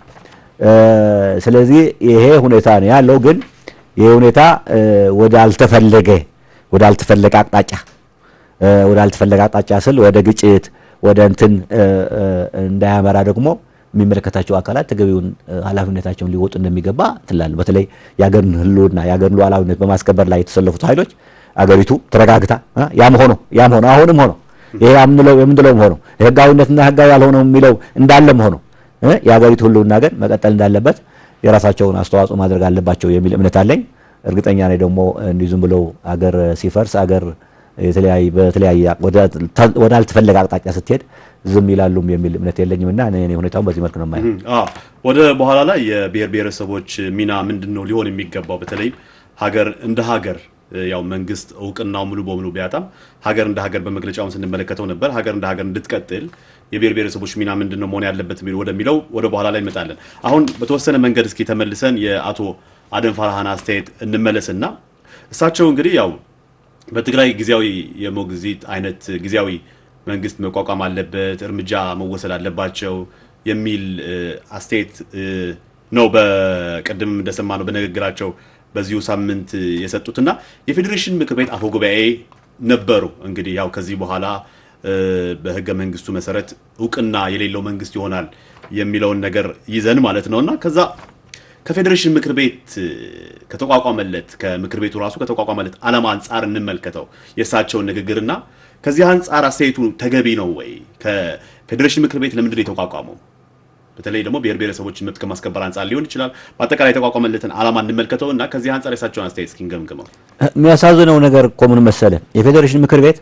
ስለዚህ ይሄ ሁኔታ ነው ያለው። ግን ይሄ ሁኔታ ወደ አልተፈለገ ወደ አልተፈለገ አቅጣጫ ወደ አልተፈለገ አቅጣጫ ስል ወደ ግጭት ወደ እንትን እንዳያመራ ደግሞ የሚመለከታቸው አካላት ተገቢውን ኃላፊነታቸውን ሊወጡ እንደሚገባ ትላለህ። በተለይ የሀገርን ህልውና የሀገርን ሉዓላዊነት በማስከበር ላይ የተሰለፉት ኃይሎች አገሪቱ ተረጋግታ ያም ሆኖ ያም ሆኖ አሁንም ሆኖ ይሄ የምንለው የምንለውም ሆኖ ህጋዊነትና ህጋዊ ያልሆነው የሚለው እንዳለም ሆኖ የሀገሪቱ ህልውና ግን መቀጠል እንዳለበት የራሳቸውን አስተዋጽኦ ማድረግ አለባቸው የሚል እምነት አለኝ። እርግጠኛ ነኝ ደግሞ እንዲህ ዝም ብለው አገር ሲፈርስ አገር የተለያየ በተለያየ ወደ አልተፈለገ አቅጣጫ ስትሄድ ዝም ይላሉም የሚል እምነት የለኝም እና እኔ ሁኔታውን በዚህ መልክ ነው የማየው። ወደ በኋላ ላይ የብሔር ብሔረሰቦች ሚና ምንድን ነው ሊሆን የሚገባው? በተለይ ሀገር እንደ ሀገር ያው መንግስት እውቅናው ሙሉ በሙሉ ቢያጣም ሀገር እንደ ሀገር በመግለጫውን ስንመለከተው ነበር። ሀገር እንደ ሀገር እንድትቀጥል የብሔር ብሔረሰቦች ሚና ምንድን ነው መሆን ያለበት የሚለው ወደሚለው ወደ በኋላ ላይ እንመጣለን። አሁን በተወሰነ መንገድ እስኪ ተመልሰን የአቶ አደም ፋርሃን አስተያየት እንመለስና እሳቸው እንግዲህ ያው በትግራይ ጊዜያዊ የሞግዚት አይነት ጊዜያዊ መንግስት መቋቋም አለበት፣ እርምጃ መወሰድ አለባቸው የሚል አስተያየት ነው በቅድም እንደሰማነው በንግግራቸው በዚሁ ሳምንት የሰጡትና የፌዴሬሽን ምክር ቤት አፈ ጉባኤ ነበሩ። እንግዲህ ያው ከዚህ በኋላ በህገ መንግስቱ መሰረት እውቅና የሌለው መንግስት ይሆናል የሚለውን ነገር ይዘን ማለት ነው እና ከዛ ከፌዴሬሽን ምክር ቤት ከተቋቋመለት ከምክር ቤቱ ራሱ ከተቋቋመለት ዓላማ አንጻር እንመልከተው የእሳቸውን ንግግርና ከዚህ አንጻር አስተያየቱ ተገቢ ነው ወይ? ከፌዴሬሽን ምክር ቤት ለምንድን ነው የተቋቋመው? በተለይ ደግሞ ብሔር ብሔረሰቦችን መብት ከማስከበር አንጻር ሊሆን ይችላል። በአጠቃላይ የተቋቋመለትን ዓላማ እንመልከተው እና ከዚህ አንጻር የእሳቸውን አስተያየት እስኪ እንገምግመው። የሚያሳዝነው ነገር እኮ ምን መሰለህ፣ የፌዴሬሽን ምክር ቤት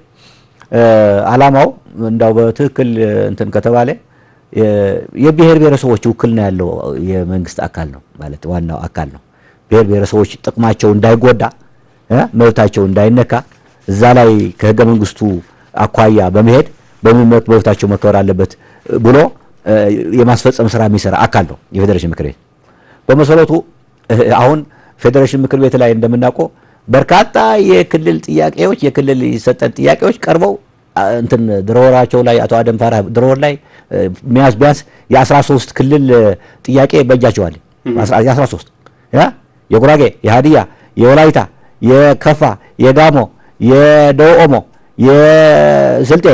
ዓላማው እንዳው በትክክል እንትን ከተባለ የብሔር ብሔረሰቦች ውክልና ያለው የመንግስት አካል ነው ማለት ዋናው አካል ነው። ብሔር ብሔረሰቦች ጥቅማቸው እንዳይጎዳ መብታቸው እንዳይነካ እዛ ላይ ከህገ መንግስቱ አኳያ በመሄድ በምን መልክ መብታቸው መከበር አለበት ብሎ የማስፈጸም ስራ የሚሰራ አካል ነው የፌዴሬሽን ምክር ቤት። በመሰረቱ አሁን ፌዴሬሽን ምክር ቤት ላይ እንደምናውቀው በርካታ የክልል ጥያቄዎች የክልል የሰጠን ጥያቄዎች ቀርበው እንትን ድሮወራቸው ላይ አቶ አደም ፋራ ድሮወር ላይ ቢያንስ ቢያንስ የ13 ክልል ጥያቄ በእጃቸዋል። የ13 የጉራጌ፣ የሀዲያ፣ የወላይታ፣ የከፋ፣ የጋሞ፣ የደቡብ ኦሞ፣ የስልጤ፣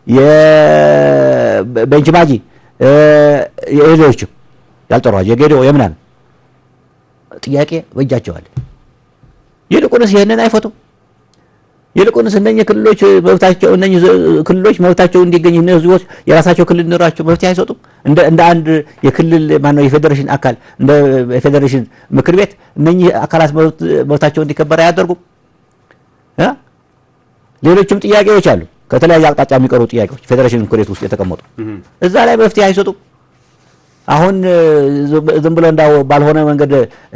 የቤንች ማጂ የሌሎችም ያልጠሯቸው የጌዴኦ የምናምን ጥያቄ በእጃቸዋል። ይልቁንስ ይህንን አይፈቱም። ይልቁንስ እነኚህ ክልሎች መብታቸው እነኚህ ክልሎች መብታቸው እንዲገኝ እነዚህ ህዝቦች የራሳቸው ክልል ኖራቸው መፍትሄ አይሰጡም። እንደ እንደ አንድ የክልል ማነው የፌዴሬሽን አካል እንደ የፌዴሬሽን ምክር ቤት እነኚህ አካላት መብታቸው እንዲከበር አያደርጉም። ሌሎችም ጥያቄዎች አሉ ከተለያየ አቅጣጫ የሚቀሩ ጥያቄዎች ፌዴሬሽን ምክር ቤት ውስጥ የተቀመጡ እዛ ላይ መፍትሄ አይሰጡም። አሁን ዝም ብሎ እንዳው ባልሆነ መንገድ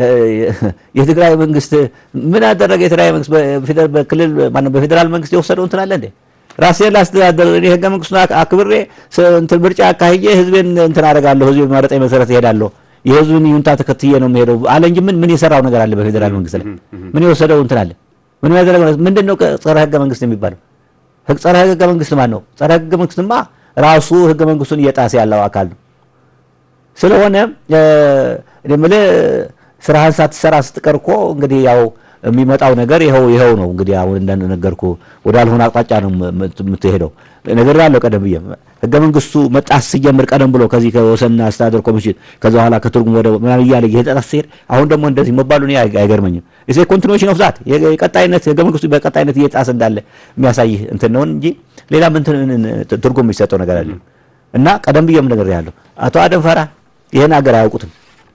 የትግራይ መንግስት ምን አደረገ? የትግራይ መንግስት በክልል ማነው በፌዴራል መንግስት የወሰደው እንትን አለ እንዴ? ራሴን ላስተዳደር እኔ ህገ መንግስቱን አክብሬ እንትን ምርጫ አካሂጄ ህዝቤን እንትን አደርጋለሁ፣ ህዝቤ በመረጠኝ መሰረት እሄዳለሁ፣ የህዝብን ይሁንታ ተከትዬ ነው የምሄደው አለ እንጂ ምን ምን የሰራው ነገር አለ? በፌዴራል መንግስት ላይ ምን የወሰደው እንትን አለ? ምን ያደረገው ምንድን ነው? ጸረ ህገ መንግስት የሚባለው ጸረ ህገ መንግስት ማን ነው? ጸረ ህገ መንግስትማ ራሱ ህገ መንግስቱን እየጣሰ ያለው አካል ነው። ስለሆነ እኔ የምልህ ስራህን ሳትሰራ ስትቀር እኮ እንግዲህ ያው የሚመጣው ነገር ይኸው ይኸው ነው። እንግዲህ አሁን እንደነገርኩ ወዳልሆነ አቅጣጫ ነው የምትሄደው። ነገር ያለው ቀደም ብዬ ህገ መንግስቱ መጣስ ሲጀምር ቀደም ብሎ ከዚህ ከወሰንና አስተዳደር ኮሚሽን ከዛ በኋላ ከትርጉም ወደ ምናምን እያለ እየተጣስ ሲሄድ አሁን ደግሞ እንደዚህ መባሉ እኔ አይገርመኝም። ኢትስ ኮንቲኒዌሽን ኦፍ ዛት የቀጣይነት ህገ መንግስቱ በቀጣይነት እየጣሰ እንዳለ የሚያሳይ እንትን ነው እንጂ ሌላም እንትን ትርጉም የሚሰጠው ነገር አለ እና ቀደም ብዬም ነገር ያለው አቶ አደም ፈራ ይህን ሀገር አያውቁትም።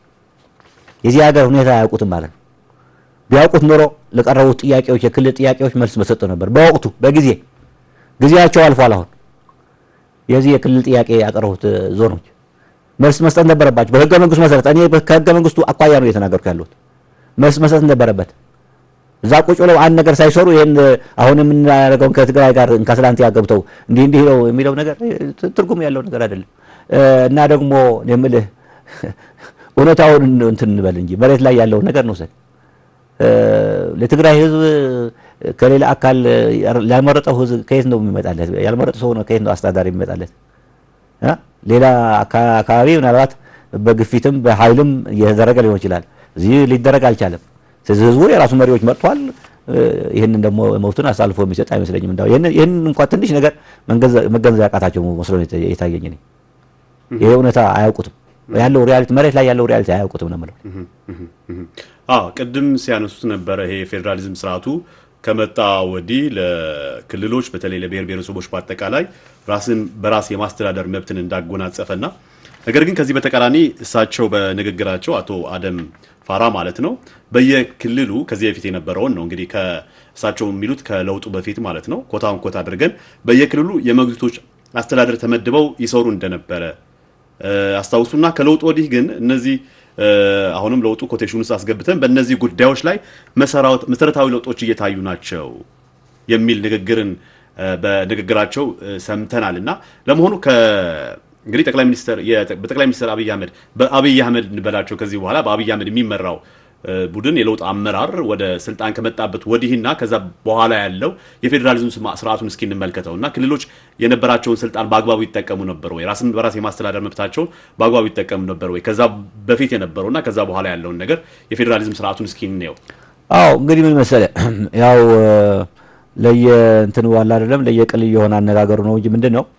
የዚህ ሀገር ሁኔታ አያውቁትም ማለት ነው። ቢያውቁት ኖሮ ለቀረቡት ጥያቄዎች የክልል ጥያቄዎች መልስ በሰጡ ነበር። በወቅቱ በጊዜ ጊዜያቸው አልፏል። አሁን የዚህ የክልል ጥያቄ ያቀረቡት ዞኖች መልስ መስጠት ነበረባቸው በህገ መንግስቱ መሰረት። እኔ ከህገ መንግስቱ አኳያ ነው እየተናገርኩ ያለሁት። መልስ መስጠት ነበረበት። እዛ ቁጭ ብለው አንድ ነገር ሳይሰሩ ይህን አሁን የምናደርገውን ከትግራይ ጋር እንካስላንቲያ ገብተው እንዲህ እንዲህ ነው የሚለው ነገር ትርጉም ያለው ነገር አይደለም። እና ደግሞ የምልህ እውነታውን እንትን እንበል እንጂ መሬት ላይ ያለውን ነገር ነው። ለትግራይ ህዝብ ከሌላ አካል ያልመረጠው ህዝብ ከየት ነው የሚመጣለት? ያልመረጠው ሰው ነው ከየት ነው አስተዳዳሪ የሚመጣለት? ሌላ አካባቢ ምናልባት በግፊትም በኃይልም እየተደረገ ሊሆን ይችላል። እዚህ ሊደረግ አልቻለም። ስለዚህ ህዝቡ የራሱ መሪዎች መርጧል። ይህንን ደግሞ መብቱን አሳልፎ የሚሰጥ አይመስለኝም። እንዳው ይህን እንኳን ትንሽ ነገር መገንዘብ ያቃታቸው መስሎ የታየኝ እኔ ይሄ እውነታ አያውቁትም። ያለው ሪያሊቲ መሬት ላይ ያለው ሪያሊቲ አያውቁትም ነው የምለው። አዎ ቅድም ሲያነሱት ነበረ ይሄ የፌዴራሊዝም ስርዓቱ ከመጣ ወዲህ ለክልሎች በተለይ ለብሔር ብሔረሰቦች በአጠቃላይ ራስን በራስ የማስተዳደር መብትን እንዳጎናጸፈና ነገር ግን ከዚህ በተቃራኒ እሳቸው በንግግራቸው አቶ አደም ፋራ ማለት ነው በየክልሉ ከዚህ በፊት የነበረውን ነው እንግዲህ ከእሳቸው የሚሉት ከለውጡ በፊት ማለት ነው ኮታን ኮታ አድርገን በየክልሉ የሞግዚቶች አስተዳደር ተመድበው ይሰሩ እንደነበረ አስታውሱና ከለውጡ ወዲህ ግን እነዚህ አሁንም ለውጡ ኮቴሽን ውስጥ አስገብተን በእነዚህ ጉዳዮች ላይ መሰረታዊ ለውጦች እየታዩ ናቸው የሚል ንግግርን በንግግራቸው ሰምተናል። እና ለመሆኑ እንግዲህ ጠቅላይ ሚኒስትር በጠቅላይ ሚኒስትር አብይ አህመድ በአብይ አህመድ እንበላቸው ከዚህ በኋላ በአብይ አህመድ የሚመራው ቡድን የለውጥ አመራር ወደ ስልጣን ከመጣበት ወዲህና ከዛ በኋላ ያለው የፌዴራሊዝም ስርዓቱን እስኪ እንመልከተው እና ክልሎች የነበራቸውን ስልጣን በአግባቡ ይጠቀሙ ነበር ወይ? ራስን በራስ የማስተዳደር መብታቸውን በአግባቡ ይጠቀሙ ነበር ወይ? ከዛ በፊት የነበረውና ከዛ በኋላ ያለውን ነገር የፌዴራሊዝም ስርዓቱን እስኪ እንየው። አዎ እንግዲህ ምን መሰለህ ያው ለየ እንትን ዋላ አይደለም ለየቅል የሆነ አነጋገሩ ነው እንጂ ምንድን ነው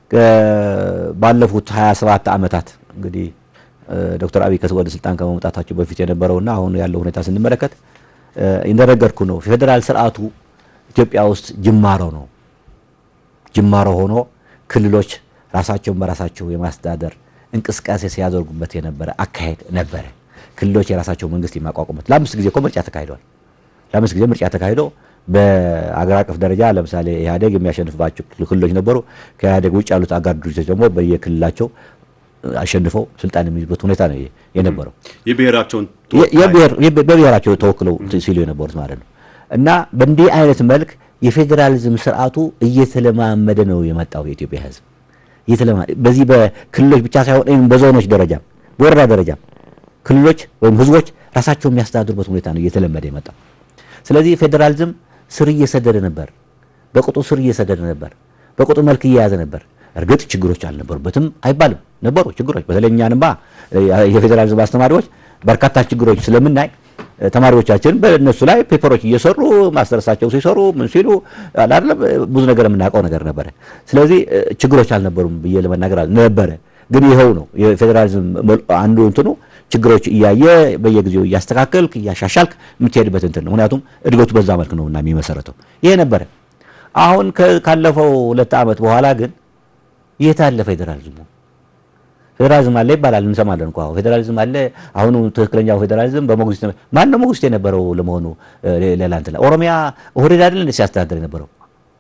ባለፉት 27 ዓመታት እንግዲህ ዶክተር አብይ ወደ ስልጣን ከመምጣታቸው በፊት የነበረውና አሁን ያለው ሁኔታ ስንመለከት እንደነገርኩ ነው። ፌዴራል ስርዓቱ ኢትዮጵያ ውስጥ ጅማሮ ነው። ጅማሮ ሆኖ ክልሎች ራሳቸውን በራሳቸው የማስተዳደር እንቅስቃሴ ሲያደርጉበት የነበረ አካሄድ ነበረ። ክልሎች የራሳቸው መንግስት የማቋቋሙት ለአምስት ጊዜ እኮ ምርጫ ተካሂዷል። ለአምስት ጊዜ ምርጫ ተካሂዶ በአገር አቀፍ ደረጃ ለምሳሌ ኢህአዴግ የሚያሸንፍባቸው ክልሎች ነበሩ። ከኢህአዴግ ውጭ ያሉት አጋር ድርጅቶች ደግሞ በየክልላቸው አሸንፈው ስልጣን የሚይዙበት ሁኔታ ነው የነበረው። የብሔራቸውን በብሔራቸው ተወክለው ሲሉ የነበሩት ማለት ነው። እና በእንዲህ አይነት መልክ የፌዴራሊዝም ስርዓቱ እየተለማመደ ነው የመጣው የኢትዮጵያ ሕዝብ በዚህ በክልሎች ብቻ ሳይሆን በዞኖች ደረጃም በወረዳ ደረጃም ክልሎች ወይም ህዝቦች ራሳቸው የሚያስተዳድሩበት ሁኔታ ነው እየተለመደ የመጣው። ስለዚህ ፌዴራሊዝም ስር እየሰደደ ነበር፣ በቁጡ ስር እየሰደደ ነበር፣ በቁጡ መልክ እየያዘ ነበር። እርግጥ ችግሮች አልነበሩበትም አይባልም፣ ነበሩ ችግሮች። በተለይ እኛንማ የፌዴራሊዝም አስተማሪዎች በርካታ ችግሮች ስለምናይ ተማሪዎቻችን በእነሱ ላይ ፔፐሮች እየሰሩ ማስተርሳቸው ሲሰሩ ምን ሲሉ አይደለም ብዙ ነገር የምናውቀው ነገር ነበረ። ስለዚህ ችግሮች አልነበሩም ብዬ ለመናገር ነበረ። ግን ይኸው ነው የፌዴራሊዝም አንዱ እንትኑ ችግሮች እያየ በየጊዜው እያስተካከልክ እያሻሻልክ የምትሄድበት እንትን ነው። ምክንያቱም እድገቱ በዛ መልክ ነው እና የሚመሰረተው ይሄ ነበረ። አሁን ካለፈው ሁለት ዓመት በኋላ ግን የት አለ ፌዴራሊዝሙ? ፌዴራሊዝም አለ ይባላል እንሰማለን እኮ ፌዴራሊዝም አለ። አሁኑ ትክክለኛው ፌዴራሊዝም በሞግዚት ማን ነው ሞግዚት የነበረው ለመሆኑ? ሌላ እንትን ኦሮሚያ ኦህዴድ አይደል እንደ ሲያስተዳድር የነበረው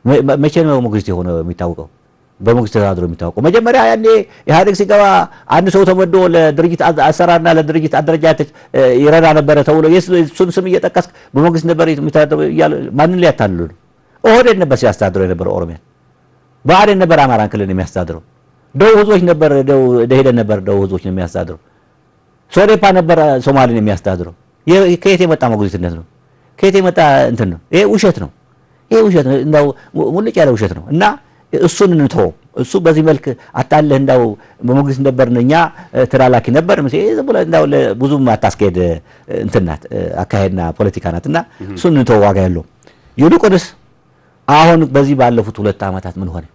መቼ ነው ሞግዚት የሆነ የሚታወቀው? በሞግዚት ተዳድሮ የሚታወቀው መጀመሪያ ያኔ ኢህአዴግ ሲገባ አንድ ሰው ተመዶ ለድርጅት አሰራርና ለድርጅት አደረጃጀት ይረዳ ነበረ ተብሎ የሱን ስም እየጠቀስክ በሞግዚት ነበር የሚተዳደሩ እያሉ ማንን ሊያታልሉ ነው? ኦህዴድ ነበር ሲያስተዳድረው የነበረ ኦሮሚያን። ብአዴን ነበር አማራን ክልል የሚያስተዳድረው። ደቡብ ህዝቦች ነበር ደኢህዴን ነበር ደቡብ ህዝቦች ነው የሚያስተዳድረው። ሶዴፓ ነበር ሶማሌን የሚያስተዳድረው። ከየት የመጣ ሞግዚትነት ነው? ከየት የመጣ እንትን ነው? ይሄ ውሸት ነው። ይሄ ውሸት ነው። እንዳው ሙልጭ ያለ ውሸት ነው እና እሱን እንተወው። እሱ በዚህ መልክ አታለህ እንዳው በሞግዚት ነበርን እኛ ተላላኪ ነበር ዝም ብለህ እንዳው ብዙም አታስኬድ እንትን ናት አካሄድና ፖለቲካ ናት እና እሱን እንተወው፣ ዋጋ የለውም። ይልቁንስ አሁን በዚህ ባለፉት ሁለት ዓመታት ምን ሆነ?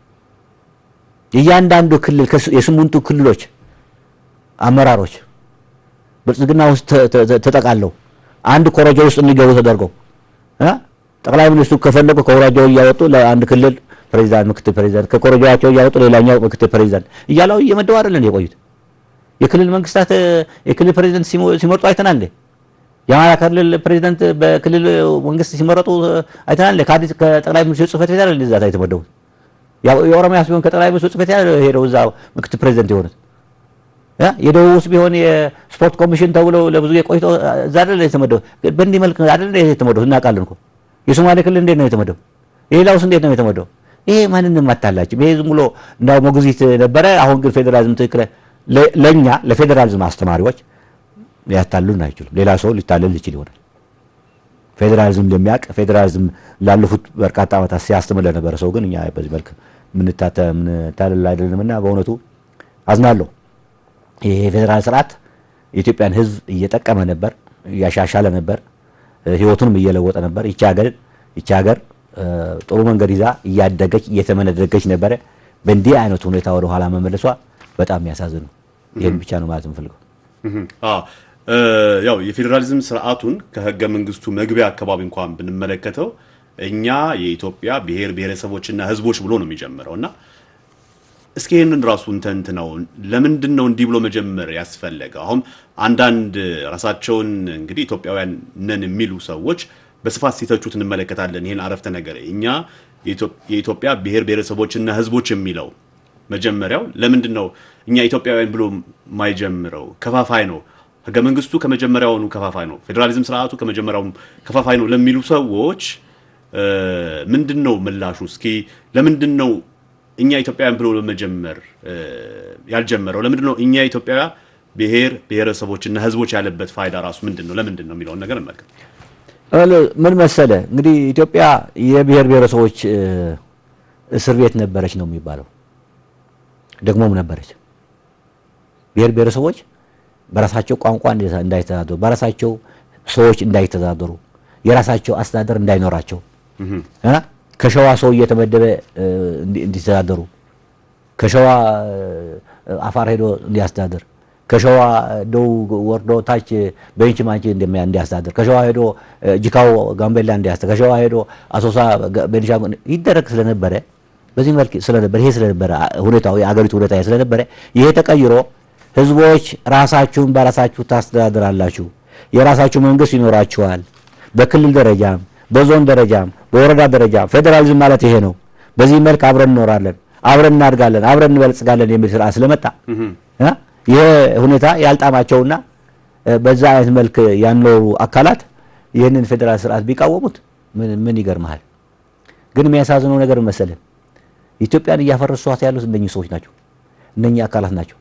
እያንዳንዱ ክልል የስምንቱ ክልሎች አመራሮች ብልጽግና ውስጥ ተጠቃለው አንድ ኮረጆ ውስጥ እንዲገቡ ተደርገው ጠቅላይ ሚኒስትሩ ከፈለጉ ከኮረጆው እያወጡ ለአንድ ክልል ፕሬዚዳንት፣ ምክትል ፕሬዚዳንት ከኮረጆዋቸው እያወጡ ሌላኛው ምክትል ፕሬዚዳንት እያለው እየመደቡ አይደለን የቆዩት። የክልል መንግስታት የክልል ፕሬዚዳንት ሲመርጡ አይተናል። የአማራ ክልል ፕሬዚዳንት በክልል መንግስት ሲመረጡ አይተናል። ከአዲስ ከጠቅላይ ሚኒስትሩ ጽህፈት ቤት አይደል እዛ የተመደቡት። የኦሮሚያ ሲሆን ከጠቅላይ ሚኒስትሩ ጽህፈት ቤት ሄደው እዛ ምክትል ፕሬዚዳንት የሆኑት የደቡብ ውስጥ ቢሆን የስፖርት ኮሚሽን ተብሎ ለብዙ የቆይቶ እዛ አይደል የተመደቡት። በእንዲህ መልክ አይደል የተመደቡት እናውቃለን እኮ። የሶማሌ ክልል እንዴት ነው የተመደቡ? የሌላውስ እንዴት ነው የተመደቡ? ይሄ ማንንም አታላችም። ይሄ ዝም ብሎ እንዳው ሞግዚት ነበረ። አሁን ግን ፌዴራሊዝም ትክክለ ለኛ ለፌዴራሊዝም አስተማሪዎች ሊያታልሉን አይችሉም። ሌላ ሰው ሊታለል ይችል ይሆናል። ፌዴራሊዝም እንደሚያውቅ ፌዴራሊዝም ላለፉት በርካታ ዓመታት ሲያስተምር ለነበረ ሰው ግን እኛ በዚህ መልክ ምንታለል አይደለምና በእውነቱ አዝናለሁ። ይሄ የፌዴራል ስርዓት የኢትዮጵያን ሕዝብ እየጠቀመ ነበር፣ እያሻሻለ ነበር፣ ህይወቱንም እየለወጠ ነበር። ይቺ ሀገር ይቺ ሀገር ጥሩ መንገድ ይዛ እያደገች እየተመነደገች ነበረ። በእንዲህ አይነት ሁኔታ ወደ ኋላ መመለሷ በጣም የሚያሳዝን ነው። ይህን ብቻ ነው ማለት የምፈልገው። ያው የፌዴራሊዝም ስርዓቱን ከህገ መንግስቱ መግቢያ አካባቢ እንኳን ብንመለከተው እኛ የኢትዮጵያ ብሔር ብሔረሰቦችና ህዝቦች ብሎ ነው የሚጀምረው እና እስኪ ይህንን ራሱ እንተንት ነው ለምንድን ነው እንዲህ ብሎ መጀመር ያስፈለገው? አሁን አንዳንድ ራሳቸውን እንግዲህ ኢትዮጵያውያን ነን የሚሉ ሰዎች በስፋት ሲተቹት እንመለከታለን። ይህን አረፍተ ነገር እኛ የኢትዮጵያ ብሔር ብሔረሰቦችና ህዝቦች የሚለው መጀመሪያው ለምንድን ነው እኛ ኢትዮጵያውያን ብሎ የማይጀምረው? ከፋፋይ ነው። ህገ መንግስቱ ከመጀመሪያውኑ ከፋፋይ ነው። ፌዴራሊዝም ስርዓቱ ከመጀመሪያውኑ ከፋፋይ ነው ለሚሉ ሰዎች ምንድን ነው ምላሹ? እስኪ ለምንድን ነው እኛ ኢትዮጵያውያን ብሎ ለመጀመር ያልጀመረው? ለምንድን ነው እኛ ኢትዮጵያ ብሔር ብሔረሰቦችና ህዝቦች ያለበት ፋይዳ ራሱ ምንድን ነው? ለምንድን ነው የሚለውን ነገር እንመልከት። ምን መሰለ እንግዲህ ኢትዮጵያ የብሔር ብሔረሰቦች እስር ቤት ነበረች ነው የሚባለው። ደግሞም ነበረች። ብሔር ብሔረሰቦች በራሳቸው ቋንቋ እንዳይተዳደሩ፣ በራሳቸው ሰዎች እንዳይተዳደሩ፣ የራሳቸው አስተዳደር እንዳይኖራቸው ከሸዋ ሰው እየተመደበ እንዲተዳደሩ፣ ከሸዋ አፋር ሄዶ እንዲያስተዳድር ከሸዋ ደቡብ ወርዶ ታች ቤንች ማንቺ እንዲያስተዳድር ከሸዋ ሄዶ ጂካው ጋምቤላ እንዲያስተዳድር ከሸዋ ሄዶ አሶሳ ቤንሻንጉል ይደረግ ስለነበረ በዚህ መልክ ስለነበረ ይሄ ስለነበረ ሁኔታው የአገሪቱ ሁኔታ ስለነበረ ይሄ ተቀይሮ ህዝቦች ራሳችሁን በራሳችሁ ታስተዳድራላችሁ፣ የራሳችሁ መንግስት ይኖራችኋል። በክልል ደረጃም በዞን ደረጃም በወረዳ ደረጃም ፌዴራሊዝም ማለት ይሄ ነው። በዚህ መልክ አብረን እንኖራለን፣ አብረን እናድጋለን፣ አብረን እንበልጽጋለን የሚል ስርዓት ስለመጣ ይሄ ሁኔታ ያልጣማቸውና በዛ አይነት መልክ ያኖሩ አካላት ይህንን ፌዴራል ስርዓት ቢቃወሙት ምን ይገርመሃል? ግን የሚያሳዝነው ነገር መሰለን ኢትዮጵያን እያፈረሷት ያሉት እነኚህ ሰዎች ናቸው። እነኚህ አካላት ናቸው።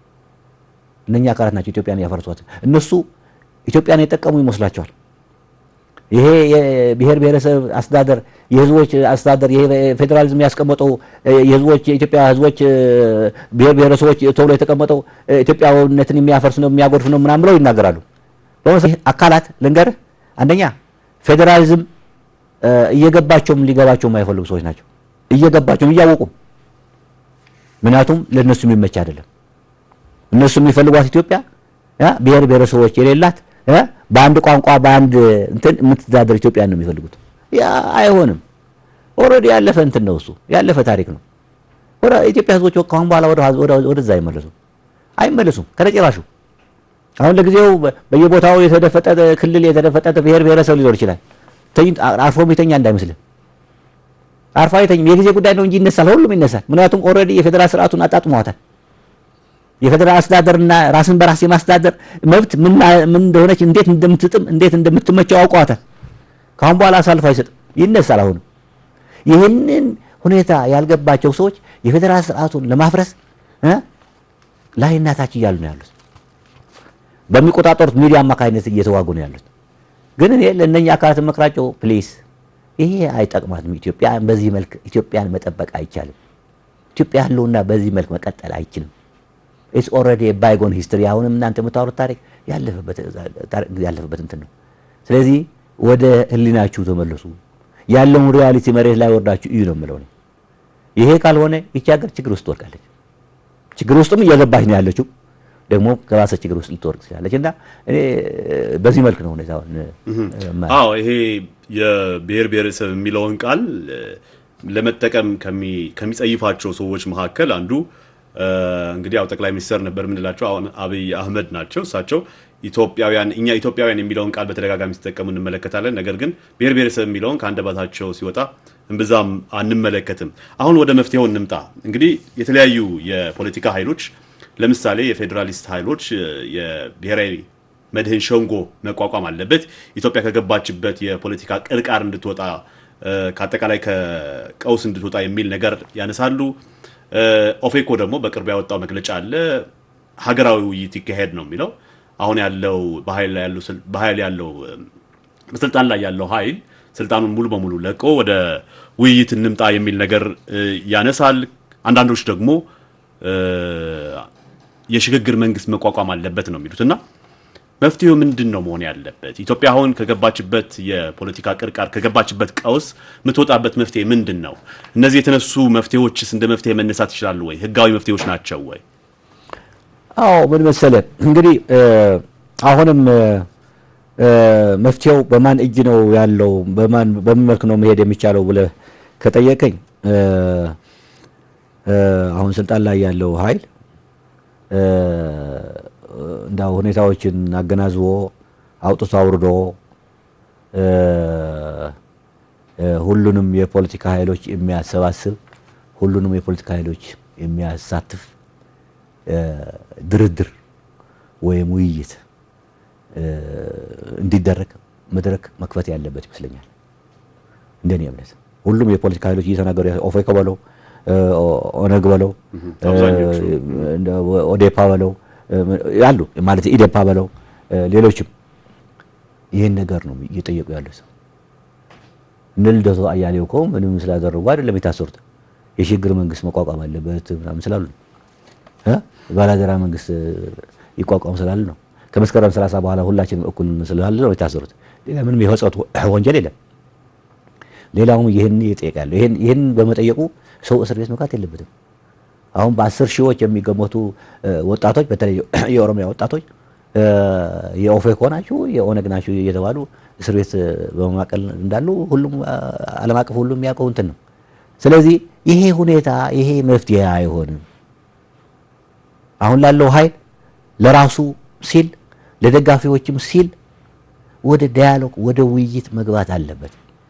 እነኚህ አካላት ናቸው ኢትዮጵያን እያፈረሷት። እነሱ ኢትዮጵያን የጠቀሙ ይመስላቸዋል። ይሄ የብሔር ብሔረሰብ አስተዳደር የህዝቦች አስተዳደር ይሄ ፌዴራሊዝም ያስቀመጠው የህዝቦች የኢትዮጵያ ህዝቦች ብሔር ብሔረሰቦች ተብሎ የተቀመጠው ኢትዮጵያዊነትን የሚያፈርስ ነው የሚያጎድፍ ነው ምናምን ብለው ይናገራሉ። በመሰለህ አካላት ልንገርህ፣ አንደኛ ፌዴራሊዝም እየገባቸውም ሊገባቸው የማይፈልጉ ሰዎች ናቸው። እየገባቸውም እያወቁም፣ ምክንያቱም ለእነሱ የሚመች አይደለም። እነሱ የሚፈልጓት ኢትዮጵያ ብሔር ብሔረሰቦች የሌላት በአንድ ቋንቋ በአንድ እንትን የምትተዳደር ኢትዮጵያን ነው የሚፈልጉት። ያ አይሆንም። ኦልሬዲ ያለፈ እንትን ነው እሱ ያለፈ ታሪክ ነው። ወደ ኢትዮጵያ ህዝቦች ካሁን በኋላ ወደዛ አይመለሱም አይመለሱም ከነጭራሹ። አሁን ለጊዜው በየቦታው የተደፈጠጠ ክልል የተደፈጠጠ ብሔር ብሔረሰብ ሊኖር ይችላል። አርፎ የሚተኛ እንዳይመስልህ አርፎ አይተኝም። የጊዜ ጉዳይ ነው እንጂ ይነሳል፣ ሁሉም ይነሳል። ምክንያቱም ኦልሬዲ የፌዴራል ስርዓቱን አጣጥመዋታል። የፌዴራል አስተዳደርና ራስን በራስ የማስተዳደር መብት ምን ምን እንደሆነች እንዴት እንደምትጥም እንዴት እንደምትመቸው አውቀዋታል። ካሁን በኋላ አሳልፎ አይሰጥም፣ ይነሳል። አሁንም ይህንን ሁኔታ ያልገባቸው ሰዎች የፌዴራል ስርዓቱን ለማፍረስ እ ላይና ታች እያሉ ነው ያሉት። በሚቆጣጠሩት ሚዲያ አማካኝነት እየተዋጉ ነው ያሉት። ግን እኔ ለእነኛ አካላት መክራቸው ፕሊስ፣ ይሄ አይጠቅማትም። ኢትዮጵያ በዚህ መልክ ኢትዮጵያን መጠበቅ አይቻልም። ኢትዮጵያ ያለውና በዚህ መልክ መቀጠል አይችልም። ኢትስ ኦልሬዲ ባይጎን ሂስትሪ። አሁንም እናንተ የምታወሩት ታሪክ ያለፈበት ያለፈበት እንትን ነው። ስለዚህ ወደ ህሊናችሁ ተመለሱ። ያለውን ሪያሊቲ መሬት ላይ ወርዳችሁ እዩ ነው የምለው። ይሄ ካልሆነ ይቺ ሀገር ችግር ውስጥ ትወድቃለች። ችግር ውስጥም እየገባች ነው ያለችው ደግሞ ከባሰ ችግር ውስጥ ልትወርቅ ትችላለች። እና እኔ በዚህ መልክ ነው ሁኔታውን። አዎ ይሄ የብሔር ብሔረሰብ የሚለውን ቃል ለመጠቀም ከሚጸይፋቸው ሰዎች መካከል አንዱ እንግዲህ ያው ጠቅላይ ሚኒስትር ነበር የምንላቸው አሁን አብይ አህመድ ናቸው። እሳቸው ኢትዮጵያውያን እኛ ኢትዮጵያውያን የሚለውን ቃል በተደጋጋሚ ሲጠቀሙ እንመለከታለን። ነገር ግን ብሔር ብሔረሰብ የሚለውን ከአንደበታቸው ሲወጣ እምብዛም አንመለከትም። አሁን ወደ መፍትሄው እንምጣ። እንግዲህ የተለያዩ የፖለቲካ ኃይሎች ለምሳሌ የፌዴራሊስት ኃይሎች የብሔራዊ መድህን ሸንጎ መቋቋም አለበት፣ ኢትዮጵያ ከገባችበት የፖለቲካ ቅርቃር እንድትወጣ ከአጠቃላይ ከቀውስ እንድትወጣ የሚል ነገር ያነሳሉ። ኦፌኮ ደግሞ በቅርቡ ያወጣው መግለጫ አለ። ሀገራዊ ውይይት ይካሄድ ነው የሚለው። አሁን ያለው በኃይል ያለው በስልጣን ላይ ያለው ኃይል ስልጣኑን ሙሉ በሙሉ ለቆ ወደ ውይይት እንምጣ የሚል ነገር ያነሳል። አንዳንዶች ደግሞ የሽግግር መንግስት መቋቋም አለበት ነው የሚሉት እና መፍትሄው ምንድን ነው መሆን ያለበት? ኢትዮጵያ አሁን ከገባችበት የፖለቲካ ቅርቃር ከገባችበት ቀውስ የምትወጣበት መፍትሄ ምንድን ነው? እነዚህ የተነሱ መፍትሄዎችስ እንደ መፍትሄ መነሳት ይችላሉ ወይ? ህጋዊ መፍትሄዎች ናቸው ወይ? አዎ ምን መሰለ እንግዲህ አሁንም መፍትሄው በማን እጅ ነው ያለው፣ በማን በምን መልክ ነው መሄድ የሚቻለው ብለህ ከጠየቀኝ አሁን ስልጣን ላይ ያለው ኃይል እንዳው ሁኔታዎችን አገናዝቦ አውጥቶ አውርዶ ሁሉንም የፖለቲካ ኃይሎች የሚያሰባስብ ሁሉንም የፖለቲካ ኃይሎች የሚያሳትፍ ድርድር ወይም ውይይት እንዲደረግ መድረክ መክፈት ያለበት ይመስለኛል። እንደኔ እምነት ሁሉም የፖለቲካ ኃይሎች እየተናገሩ ኦፌኮ በለው ኦነግ በለው ኦዴፓ በለው ያሉ ማለት ኢዴፓ በለው ሌሎችም ይህን ነገር ነው እየጠየቁ ያለው ሰው። እነ ልደቱ አያሌው እኮ ምንም ስላደረጉ አይደለም የታሰሩት። የሽግግር መንግስት መቋቋም አለበት ምናምን ስላሉ ነው። ባላደራ መንግስት ይቋቋም ስላሉ ነው። ከመስከረም ሰላሳ በኋላ ሁላችንም እኩል ስላለ ነው የታሰሩት። ሌላ ምንም የፈጸሙት ወንጀል የለም። ሌላውም ይህን ይጠይቃሉ። ይህን ይህን በመጠየቁ ሰው እስር ቤት መግባት የለበትም። አሁን በአስር ሺዎች የሚገመቱ ወጣቶች በተለይ የኦሮሚያ ወጣቶች የኦፌኮ ናችሁ የኦነግ ናችሁ እየተባሉ እስር ቤት በመማቀል እንዳሉ ሁሉም ዓለም አቀፍ ሁሉም የሚያውቀው እንትን ነው። ስለዚህ ይሄ ሁኔታ ይሄ መፍትሄ አይሆንም። አሁን ላለው ኃይል ለራሱ ሲል ለደጋፊዎችም ሲል ወደ ዳያሎግ ወደ ውይይት መግባት አለበት።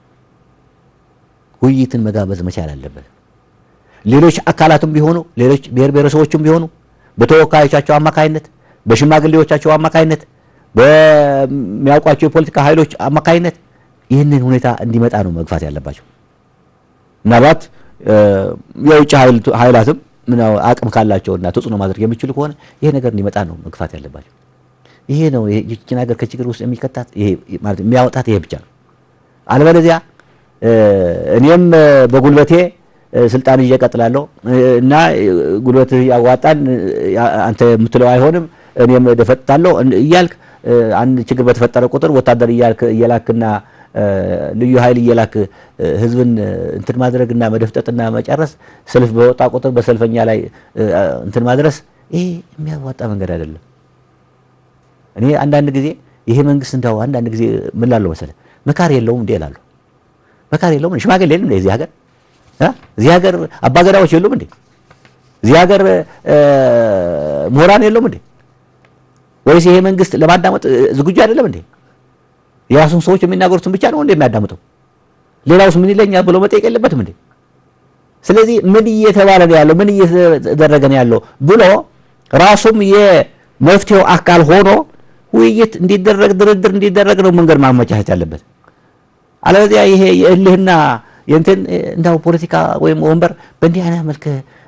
ውይይትን መጋበዝ መቻል አለበት። ሌሎች አካላትም ቢሆኑ ሌሎች ብሔር ብሔረሰቦችም ቢሆኑ በተወካዮቻቸው አማካይነት በሽማግሌዎቻቸው አማካይነት በሚያውቋቸው የፖለቲካ ኃይሎች አማካይነት ይህንን ሁኔታ እንዲመጣ ነው መግፋት ያለባቸው። ምናልባት የውጭ ኃይላትም አቅም ካላቸውና ተጽዕኖ ማድረግ የሚችሉ ከሆነ ይሄ ነገር እንዲመጣ ነው መግፋት ያለባቸው። ይሄ ነው ይህችን ሀገር ከችግር ውስጥ የሚከታት ማለት የሚያወጣት ይሄ ብቻ ነው። አለበለዚያ እኔም በጉልበቴ ስልጣን ይዤ እቀጥላለሁ እና ጉልበት ያዋጣን አንተ የምትለው አይሆንም እኔም ደፈጥታለሁ እያልክ አንድ ችግር በተፈጠረ ቁጥር ወታደር እየላክና ልዩ ኃይል እየላክ ህዝብን እንትን ማድረግና መደፍጠጥና መጨረስ፣ ሰልፍ በወጣ ቁጥር በሰልፈኛ ላይ እንትን ማድረስ ይሄ የሚያዋጣ መንገድ አይደለም። እኔ አንዳንድ ጊዜ ይሄ መንግስት እንዳው አንዳንድ ጊዜ ምን ላለው መሰለህ መካር የለውም እንዴ እላለሁ። መካር የለውም ሽማግሌ የለም እንዴ እዚህ ሀገር እዚህ ሀገር አባገዳዎች የሉም እንዴ? እዚህ ሀገር ምሁራን የሉም እንዴ? ወይስ ይሄ መንግስት ለማዳመጥ ዝግጁ አይደለም እንዴ? የራሱን ሰዎች የሚናገሩትን ብቻ ነው እንዴ የሚያዳምጠው? ሌላውስ ምን ይለኛል ብሎ መጠየቅ የለበትም እንዴ? ስለዚህ ምን እየተባለ ነው ያለው? ምን እየተደረገ ነው ያለው ብሎ ራሱም የመፍትሄው አካል ሆኖ ውይይት እንዲደረግ ድርድር እንዲደረግ ነው መንገድ ማመቻቸት ያለበት። አለበዚያ ይሄ የእልህና የእንትን እንዳው ፖለቲካ ወይም ወንበር በእንዲህ አይነት መልክ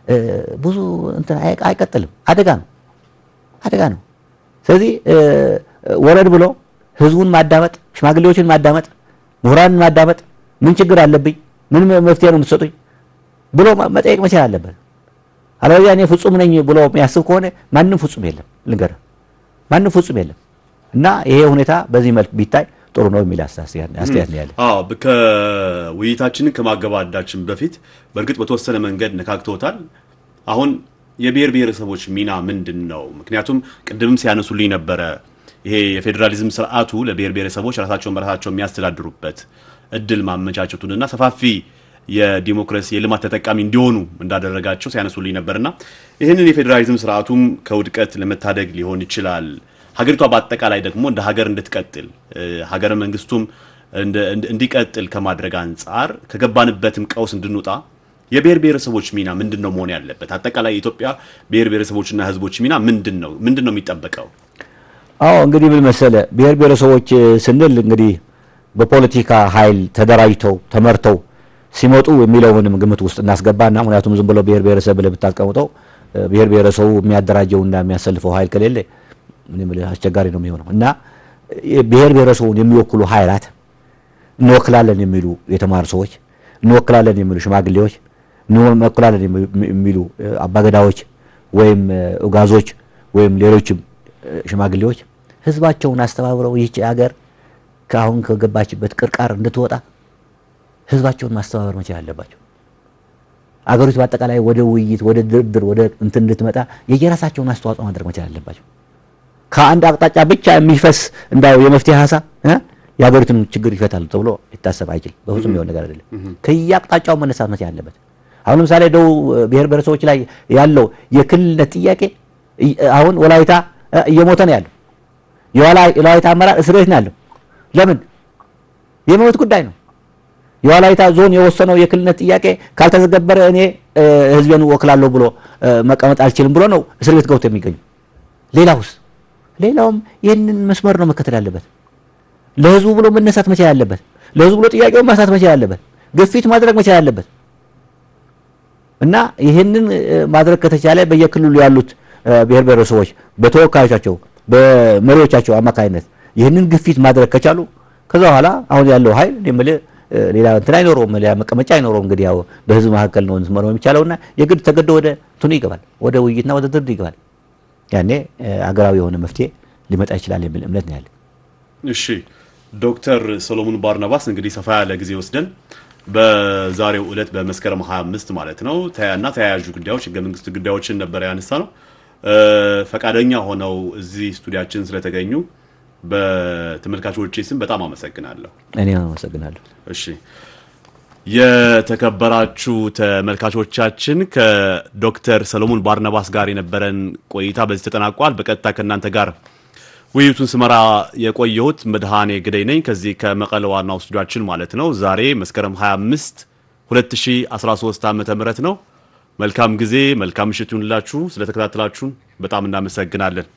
ብዙ እንትን አይቀጥልም። አደጋ ነው፣ አደጋ ነው። ስለዚህ ወረድ ብሎ ህዝቡን ማዳመጥ፣ ሽማግሌዎችን ማዳመጥ፣ ምሁራንን ማዳመጥ፣ ምን ችግር አለብኝ፣ ምን መፍትሄ ነው የምትሰጡኝ ብሎ መጠየቅ መቻል አለበት። አለበዚያ እኔ ፍጹም ነኝ ብሎ የሚያስብ ከሆነ ማንም ፍጹም የለም፣ ልንገርህ፣ ማንም ፍጹም የለም። እና ይሄ ሁኔታ በዚህ መልክ ቢታይ ጥሩ ነው የሚል አስተያየት ነው ያለ። አዎ ከውይይታችንን ከማገባዳችን በፊት በእርግጥ በተወሰነ መንገድ ነካክተውታል። አሁን የብሔር ብሔረሰቦች ሚና ምንድን ነው? ምክንያቱም ቅድምም ሲያነሱልኝ ነበረ ይሄ የፌዴራሊዝም ስርዓቱ ለብሔር ብሔረሰቦች ራሳቸውን በራሳቸው የሚያስተዳድሩበት እድል ማመቻቸቱንና ሰፋፊ የዲሞክራሲ የልማት ተጠቃሚ እንዲሆኑ እንዳደረጋቸው ሲያነሱልኝ ነበርና ይህንን የፌዴራሊዝም ስርዓቱም ከውድቀት ለመታደግ ሊሆን ይችላል ሀገሪቷ በአጠቃላይ ደግሞ እንደ ሀገር እንድትቀጥል ሀገረ መንግስቱም እንዲቀጥል ከማድረግ አንጻር ከገባንበትም ቀውስ እንድንወጣ የብሔር ብሔረሰቦች ሚና ምንድን ነው መሆን ያለበት? አጠቃላይ የኢትዮጵያ ብሔር ብሔረሰቦችና ህዝቦች ሚና ምንድን ነው? ምንድን ነው የሚጠበቀው? አዎ እንግዲህ ምን መሰለ ብሔር ብሔረሰቦች ስንል እንግዲህ በፖለቲካ ኃይል ተደራጅተው ተመርተው ሲመጡ የሚለውንም ግምት ውስጥ እናስገባና ምክንያቱም ዝም ብሎ ብሔር ብሔረሰብ ብለህ ብታስቀምጠው ብሔር ብሔረሰቡ የሚያደራጀውና የሚያሰልፈው ኃይል ከሌለ አስቸጋሪ ነው የሚሆነው እና ብሔር ብሔረሰቡን የሚወክሉ ኃይላት እንወክላለን የሚሉ የተማሩ ሰዎች፣ እንወክላለን የሚሉ ሽማግሌዎች፣ እንወክላለን የሚሉ አባገዳዎች ወይም ኡጋዞች ወይም ሌሎችም ሽማግሌዎች ህዝባቸውን አስተባብረው ይህች ሀገር ከአሁን ከገባችበት ቅርቃር እንድትወጣ ህዝባቸውን ማስተባበር መቻል አለባቸው። አገሪቱ በአጠቃላይ ወደ ውይይት፣ ወደ ድርድር፣ ወደ እንትን እንድትመጣ የየራሳቸውን አስተዋጽኦ ማድረግ መቻል አለባቸው። ከአንድ አቅጣጫ ብቻ የሚፈስ እንዳው የመፍትሄ ሀሳብ የሀገሪቱን ችግር ይፈታሉ ተብሎ ሊታሰብ አይችልም። በፍጹም የሆነ ነገር አይደለም። ከየአቅጣጫው መነሳት መቻል አለበት። አሁን ለምሳሌ ደቡብ ብሔር ብሔረሰቦች ላይ ያለው የክልልነት ጥያቄ አሁን ወላይታ እየሞተ ነው ያለው። የወላይታ አመራር እስር ቤት ነው ያለው። ለምን? የመብት ጉዳይ ነው። የወላይታ ዞን የወሰነው የክልልነት ጥያቄ ካልተዘገበረ እኔ ህዝቤን ወክላለሁ ብሎ መቀመጥ አልችልም ብሎ ነው እስር ቤት ገብቶ የሚገኙ። ሌላውስ ሌላውም ይህንን መስመር ነው መከተል ያለበት። ለህዝቡ ብሎ መነሳት መቻል ያለበት፣ ለህዝቡ ብሎ ጥያቄውን ማንሳት መቻል ያለበት፣ ግፊት ማድረግ መቻል ያለበት እና ይህንን ማድረግ ከተቻለ በየክልሉ ያሉት ብሔር ብሔረሰቦች በተወካዮቻቸው በመሪዎቻቸው አማካኝነት ይህንን ግፊት ማድረግ ከቻሉ ከዛ በኋላ አሁን ያለው ኃይል የምልህ ሌላ እንትን አይኖረውም፣ ሌላ መቀመጫ አይኖረውም። እንግዲህ ያው በህዝብ መካከል ነው መኖር የሚቻለውና የግድ ተገዶ ወደ እንትኑ ይገባል፣ ወደ ውይይትና ወደ ድርድር ይገባል። ያኔ አገራዊ የሆነ መፍትሄ ሊመጣ ይችላል የሚል እምነት ነው ያለ። እሺ ዶክተር ሰሎሞን ባርናባስ እንግዲህ ሰፋ ያለ ጊዜ ወስደን በዛሬው ዕለት በመስከረም 25 ማለት ነው እና ተያያዥ ጉዳዮች ህገ መንግስት ጉዳዮችን ነበር ያነሳ ነው። ፈቃደኛ ሆነው እዚህ ስቱዲያችን ስለተገኙ በተመልካቾቼ ስም በጣም አመሰግናለሁ። እኔ አመሰግናለሁ። እሺ የተከበራችሁ ተመልካቾቻችን ከዶክተር ሰሎሞን ባርናባስ ጋር የነበረን ቆይታ በዚህ ተጠናቋል። በቀጥታ ከእናንተ ጋር ውይይቱን ስመራ የቆየሁት መድኃኔ ግደይ ነኝ ከዚህ ከመቀለ ዋናው ስቱዲያችን ማለት ነው። ዛሬ መስከረም 25 2013 ዓመተ ምህረት ነው። መልካም ጊዜ፣ መልካም ምሽት ይሁንላችሁ። ስለተከታተላችሁን በጣም እናመሰግናለን።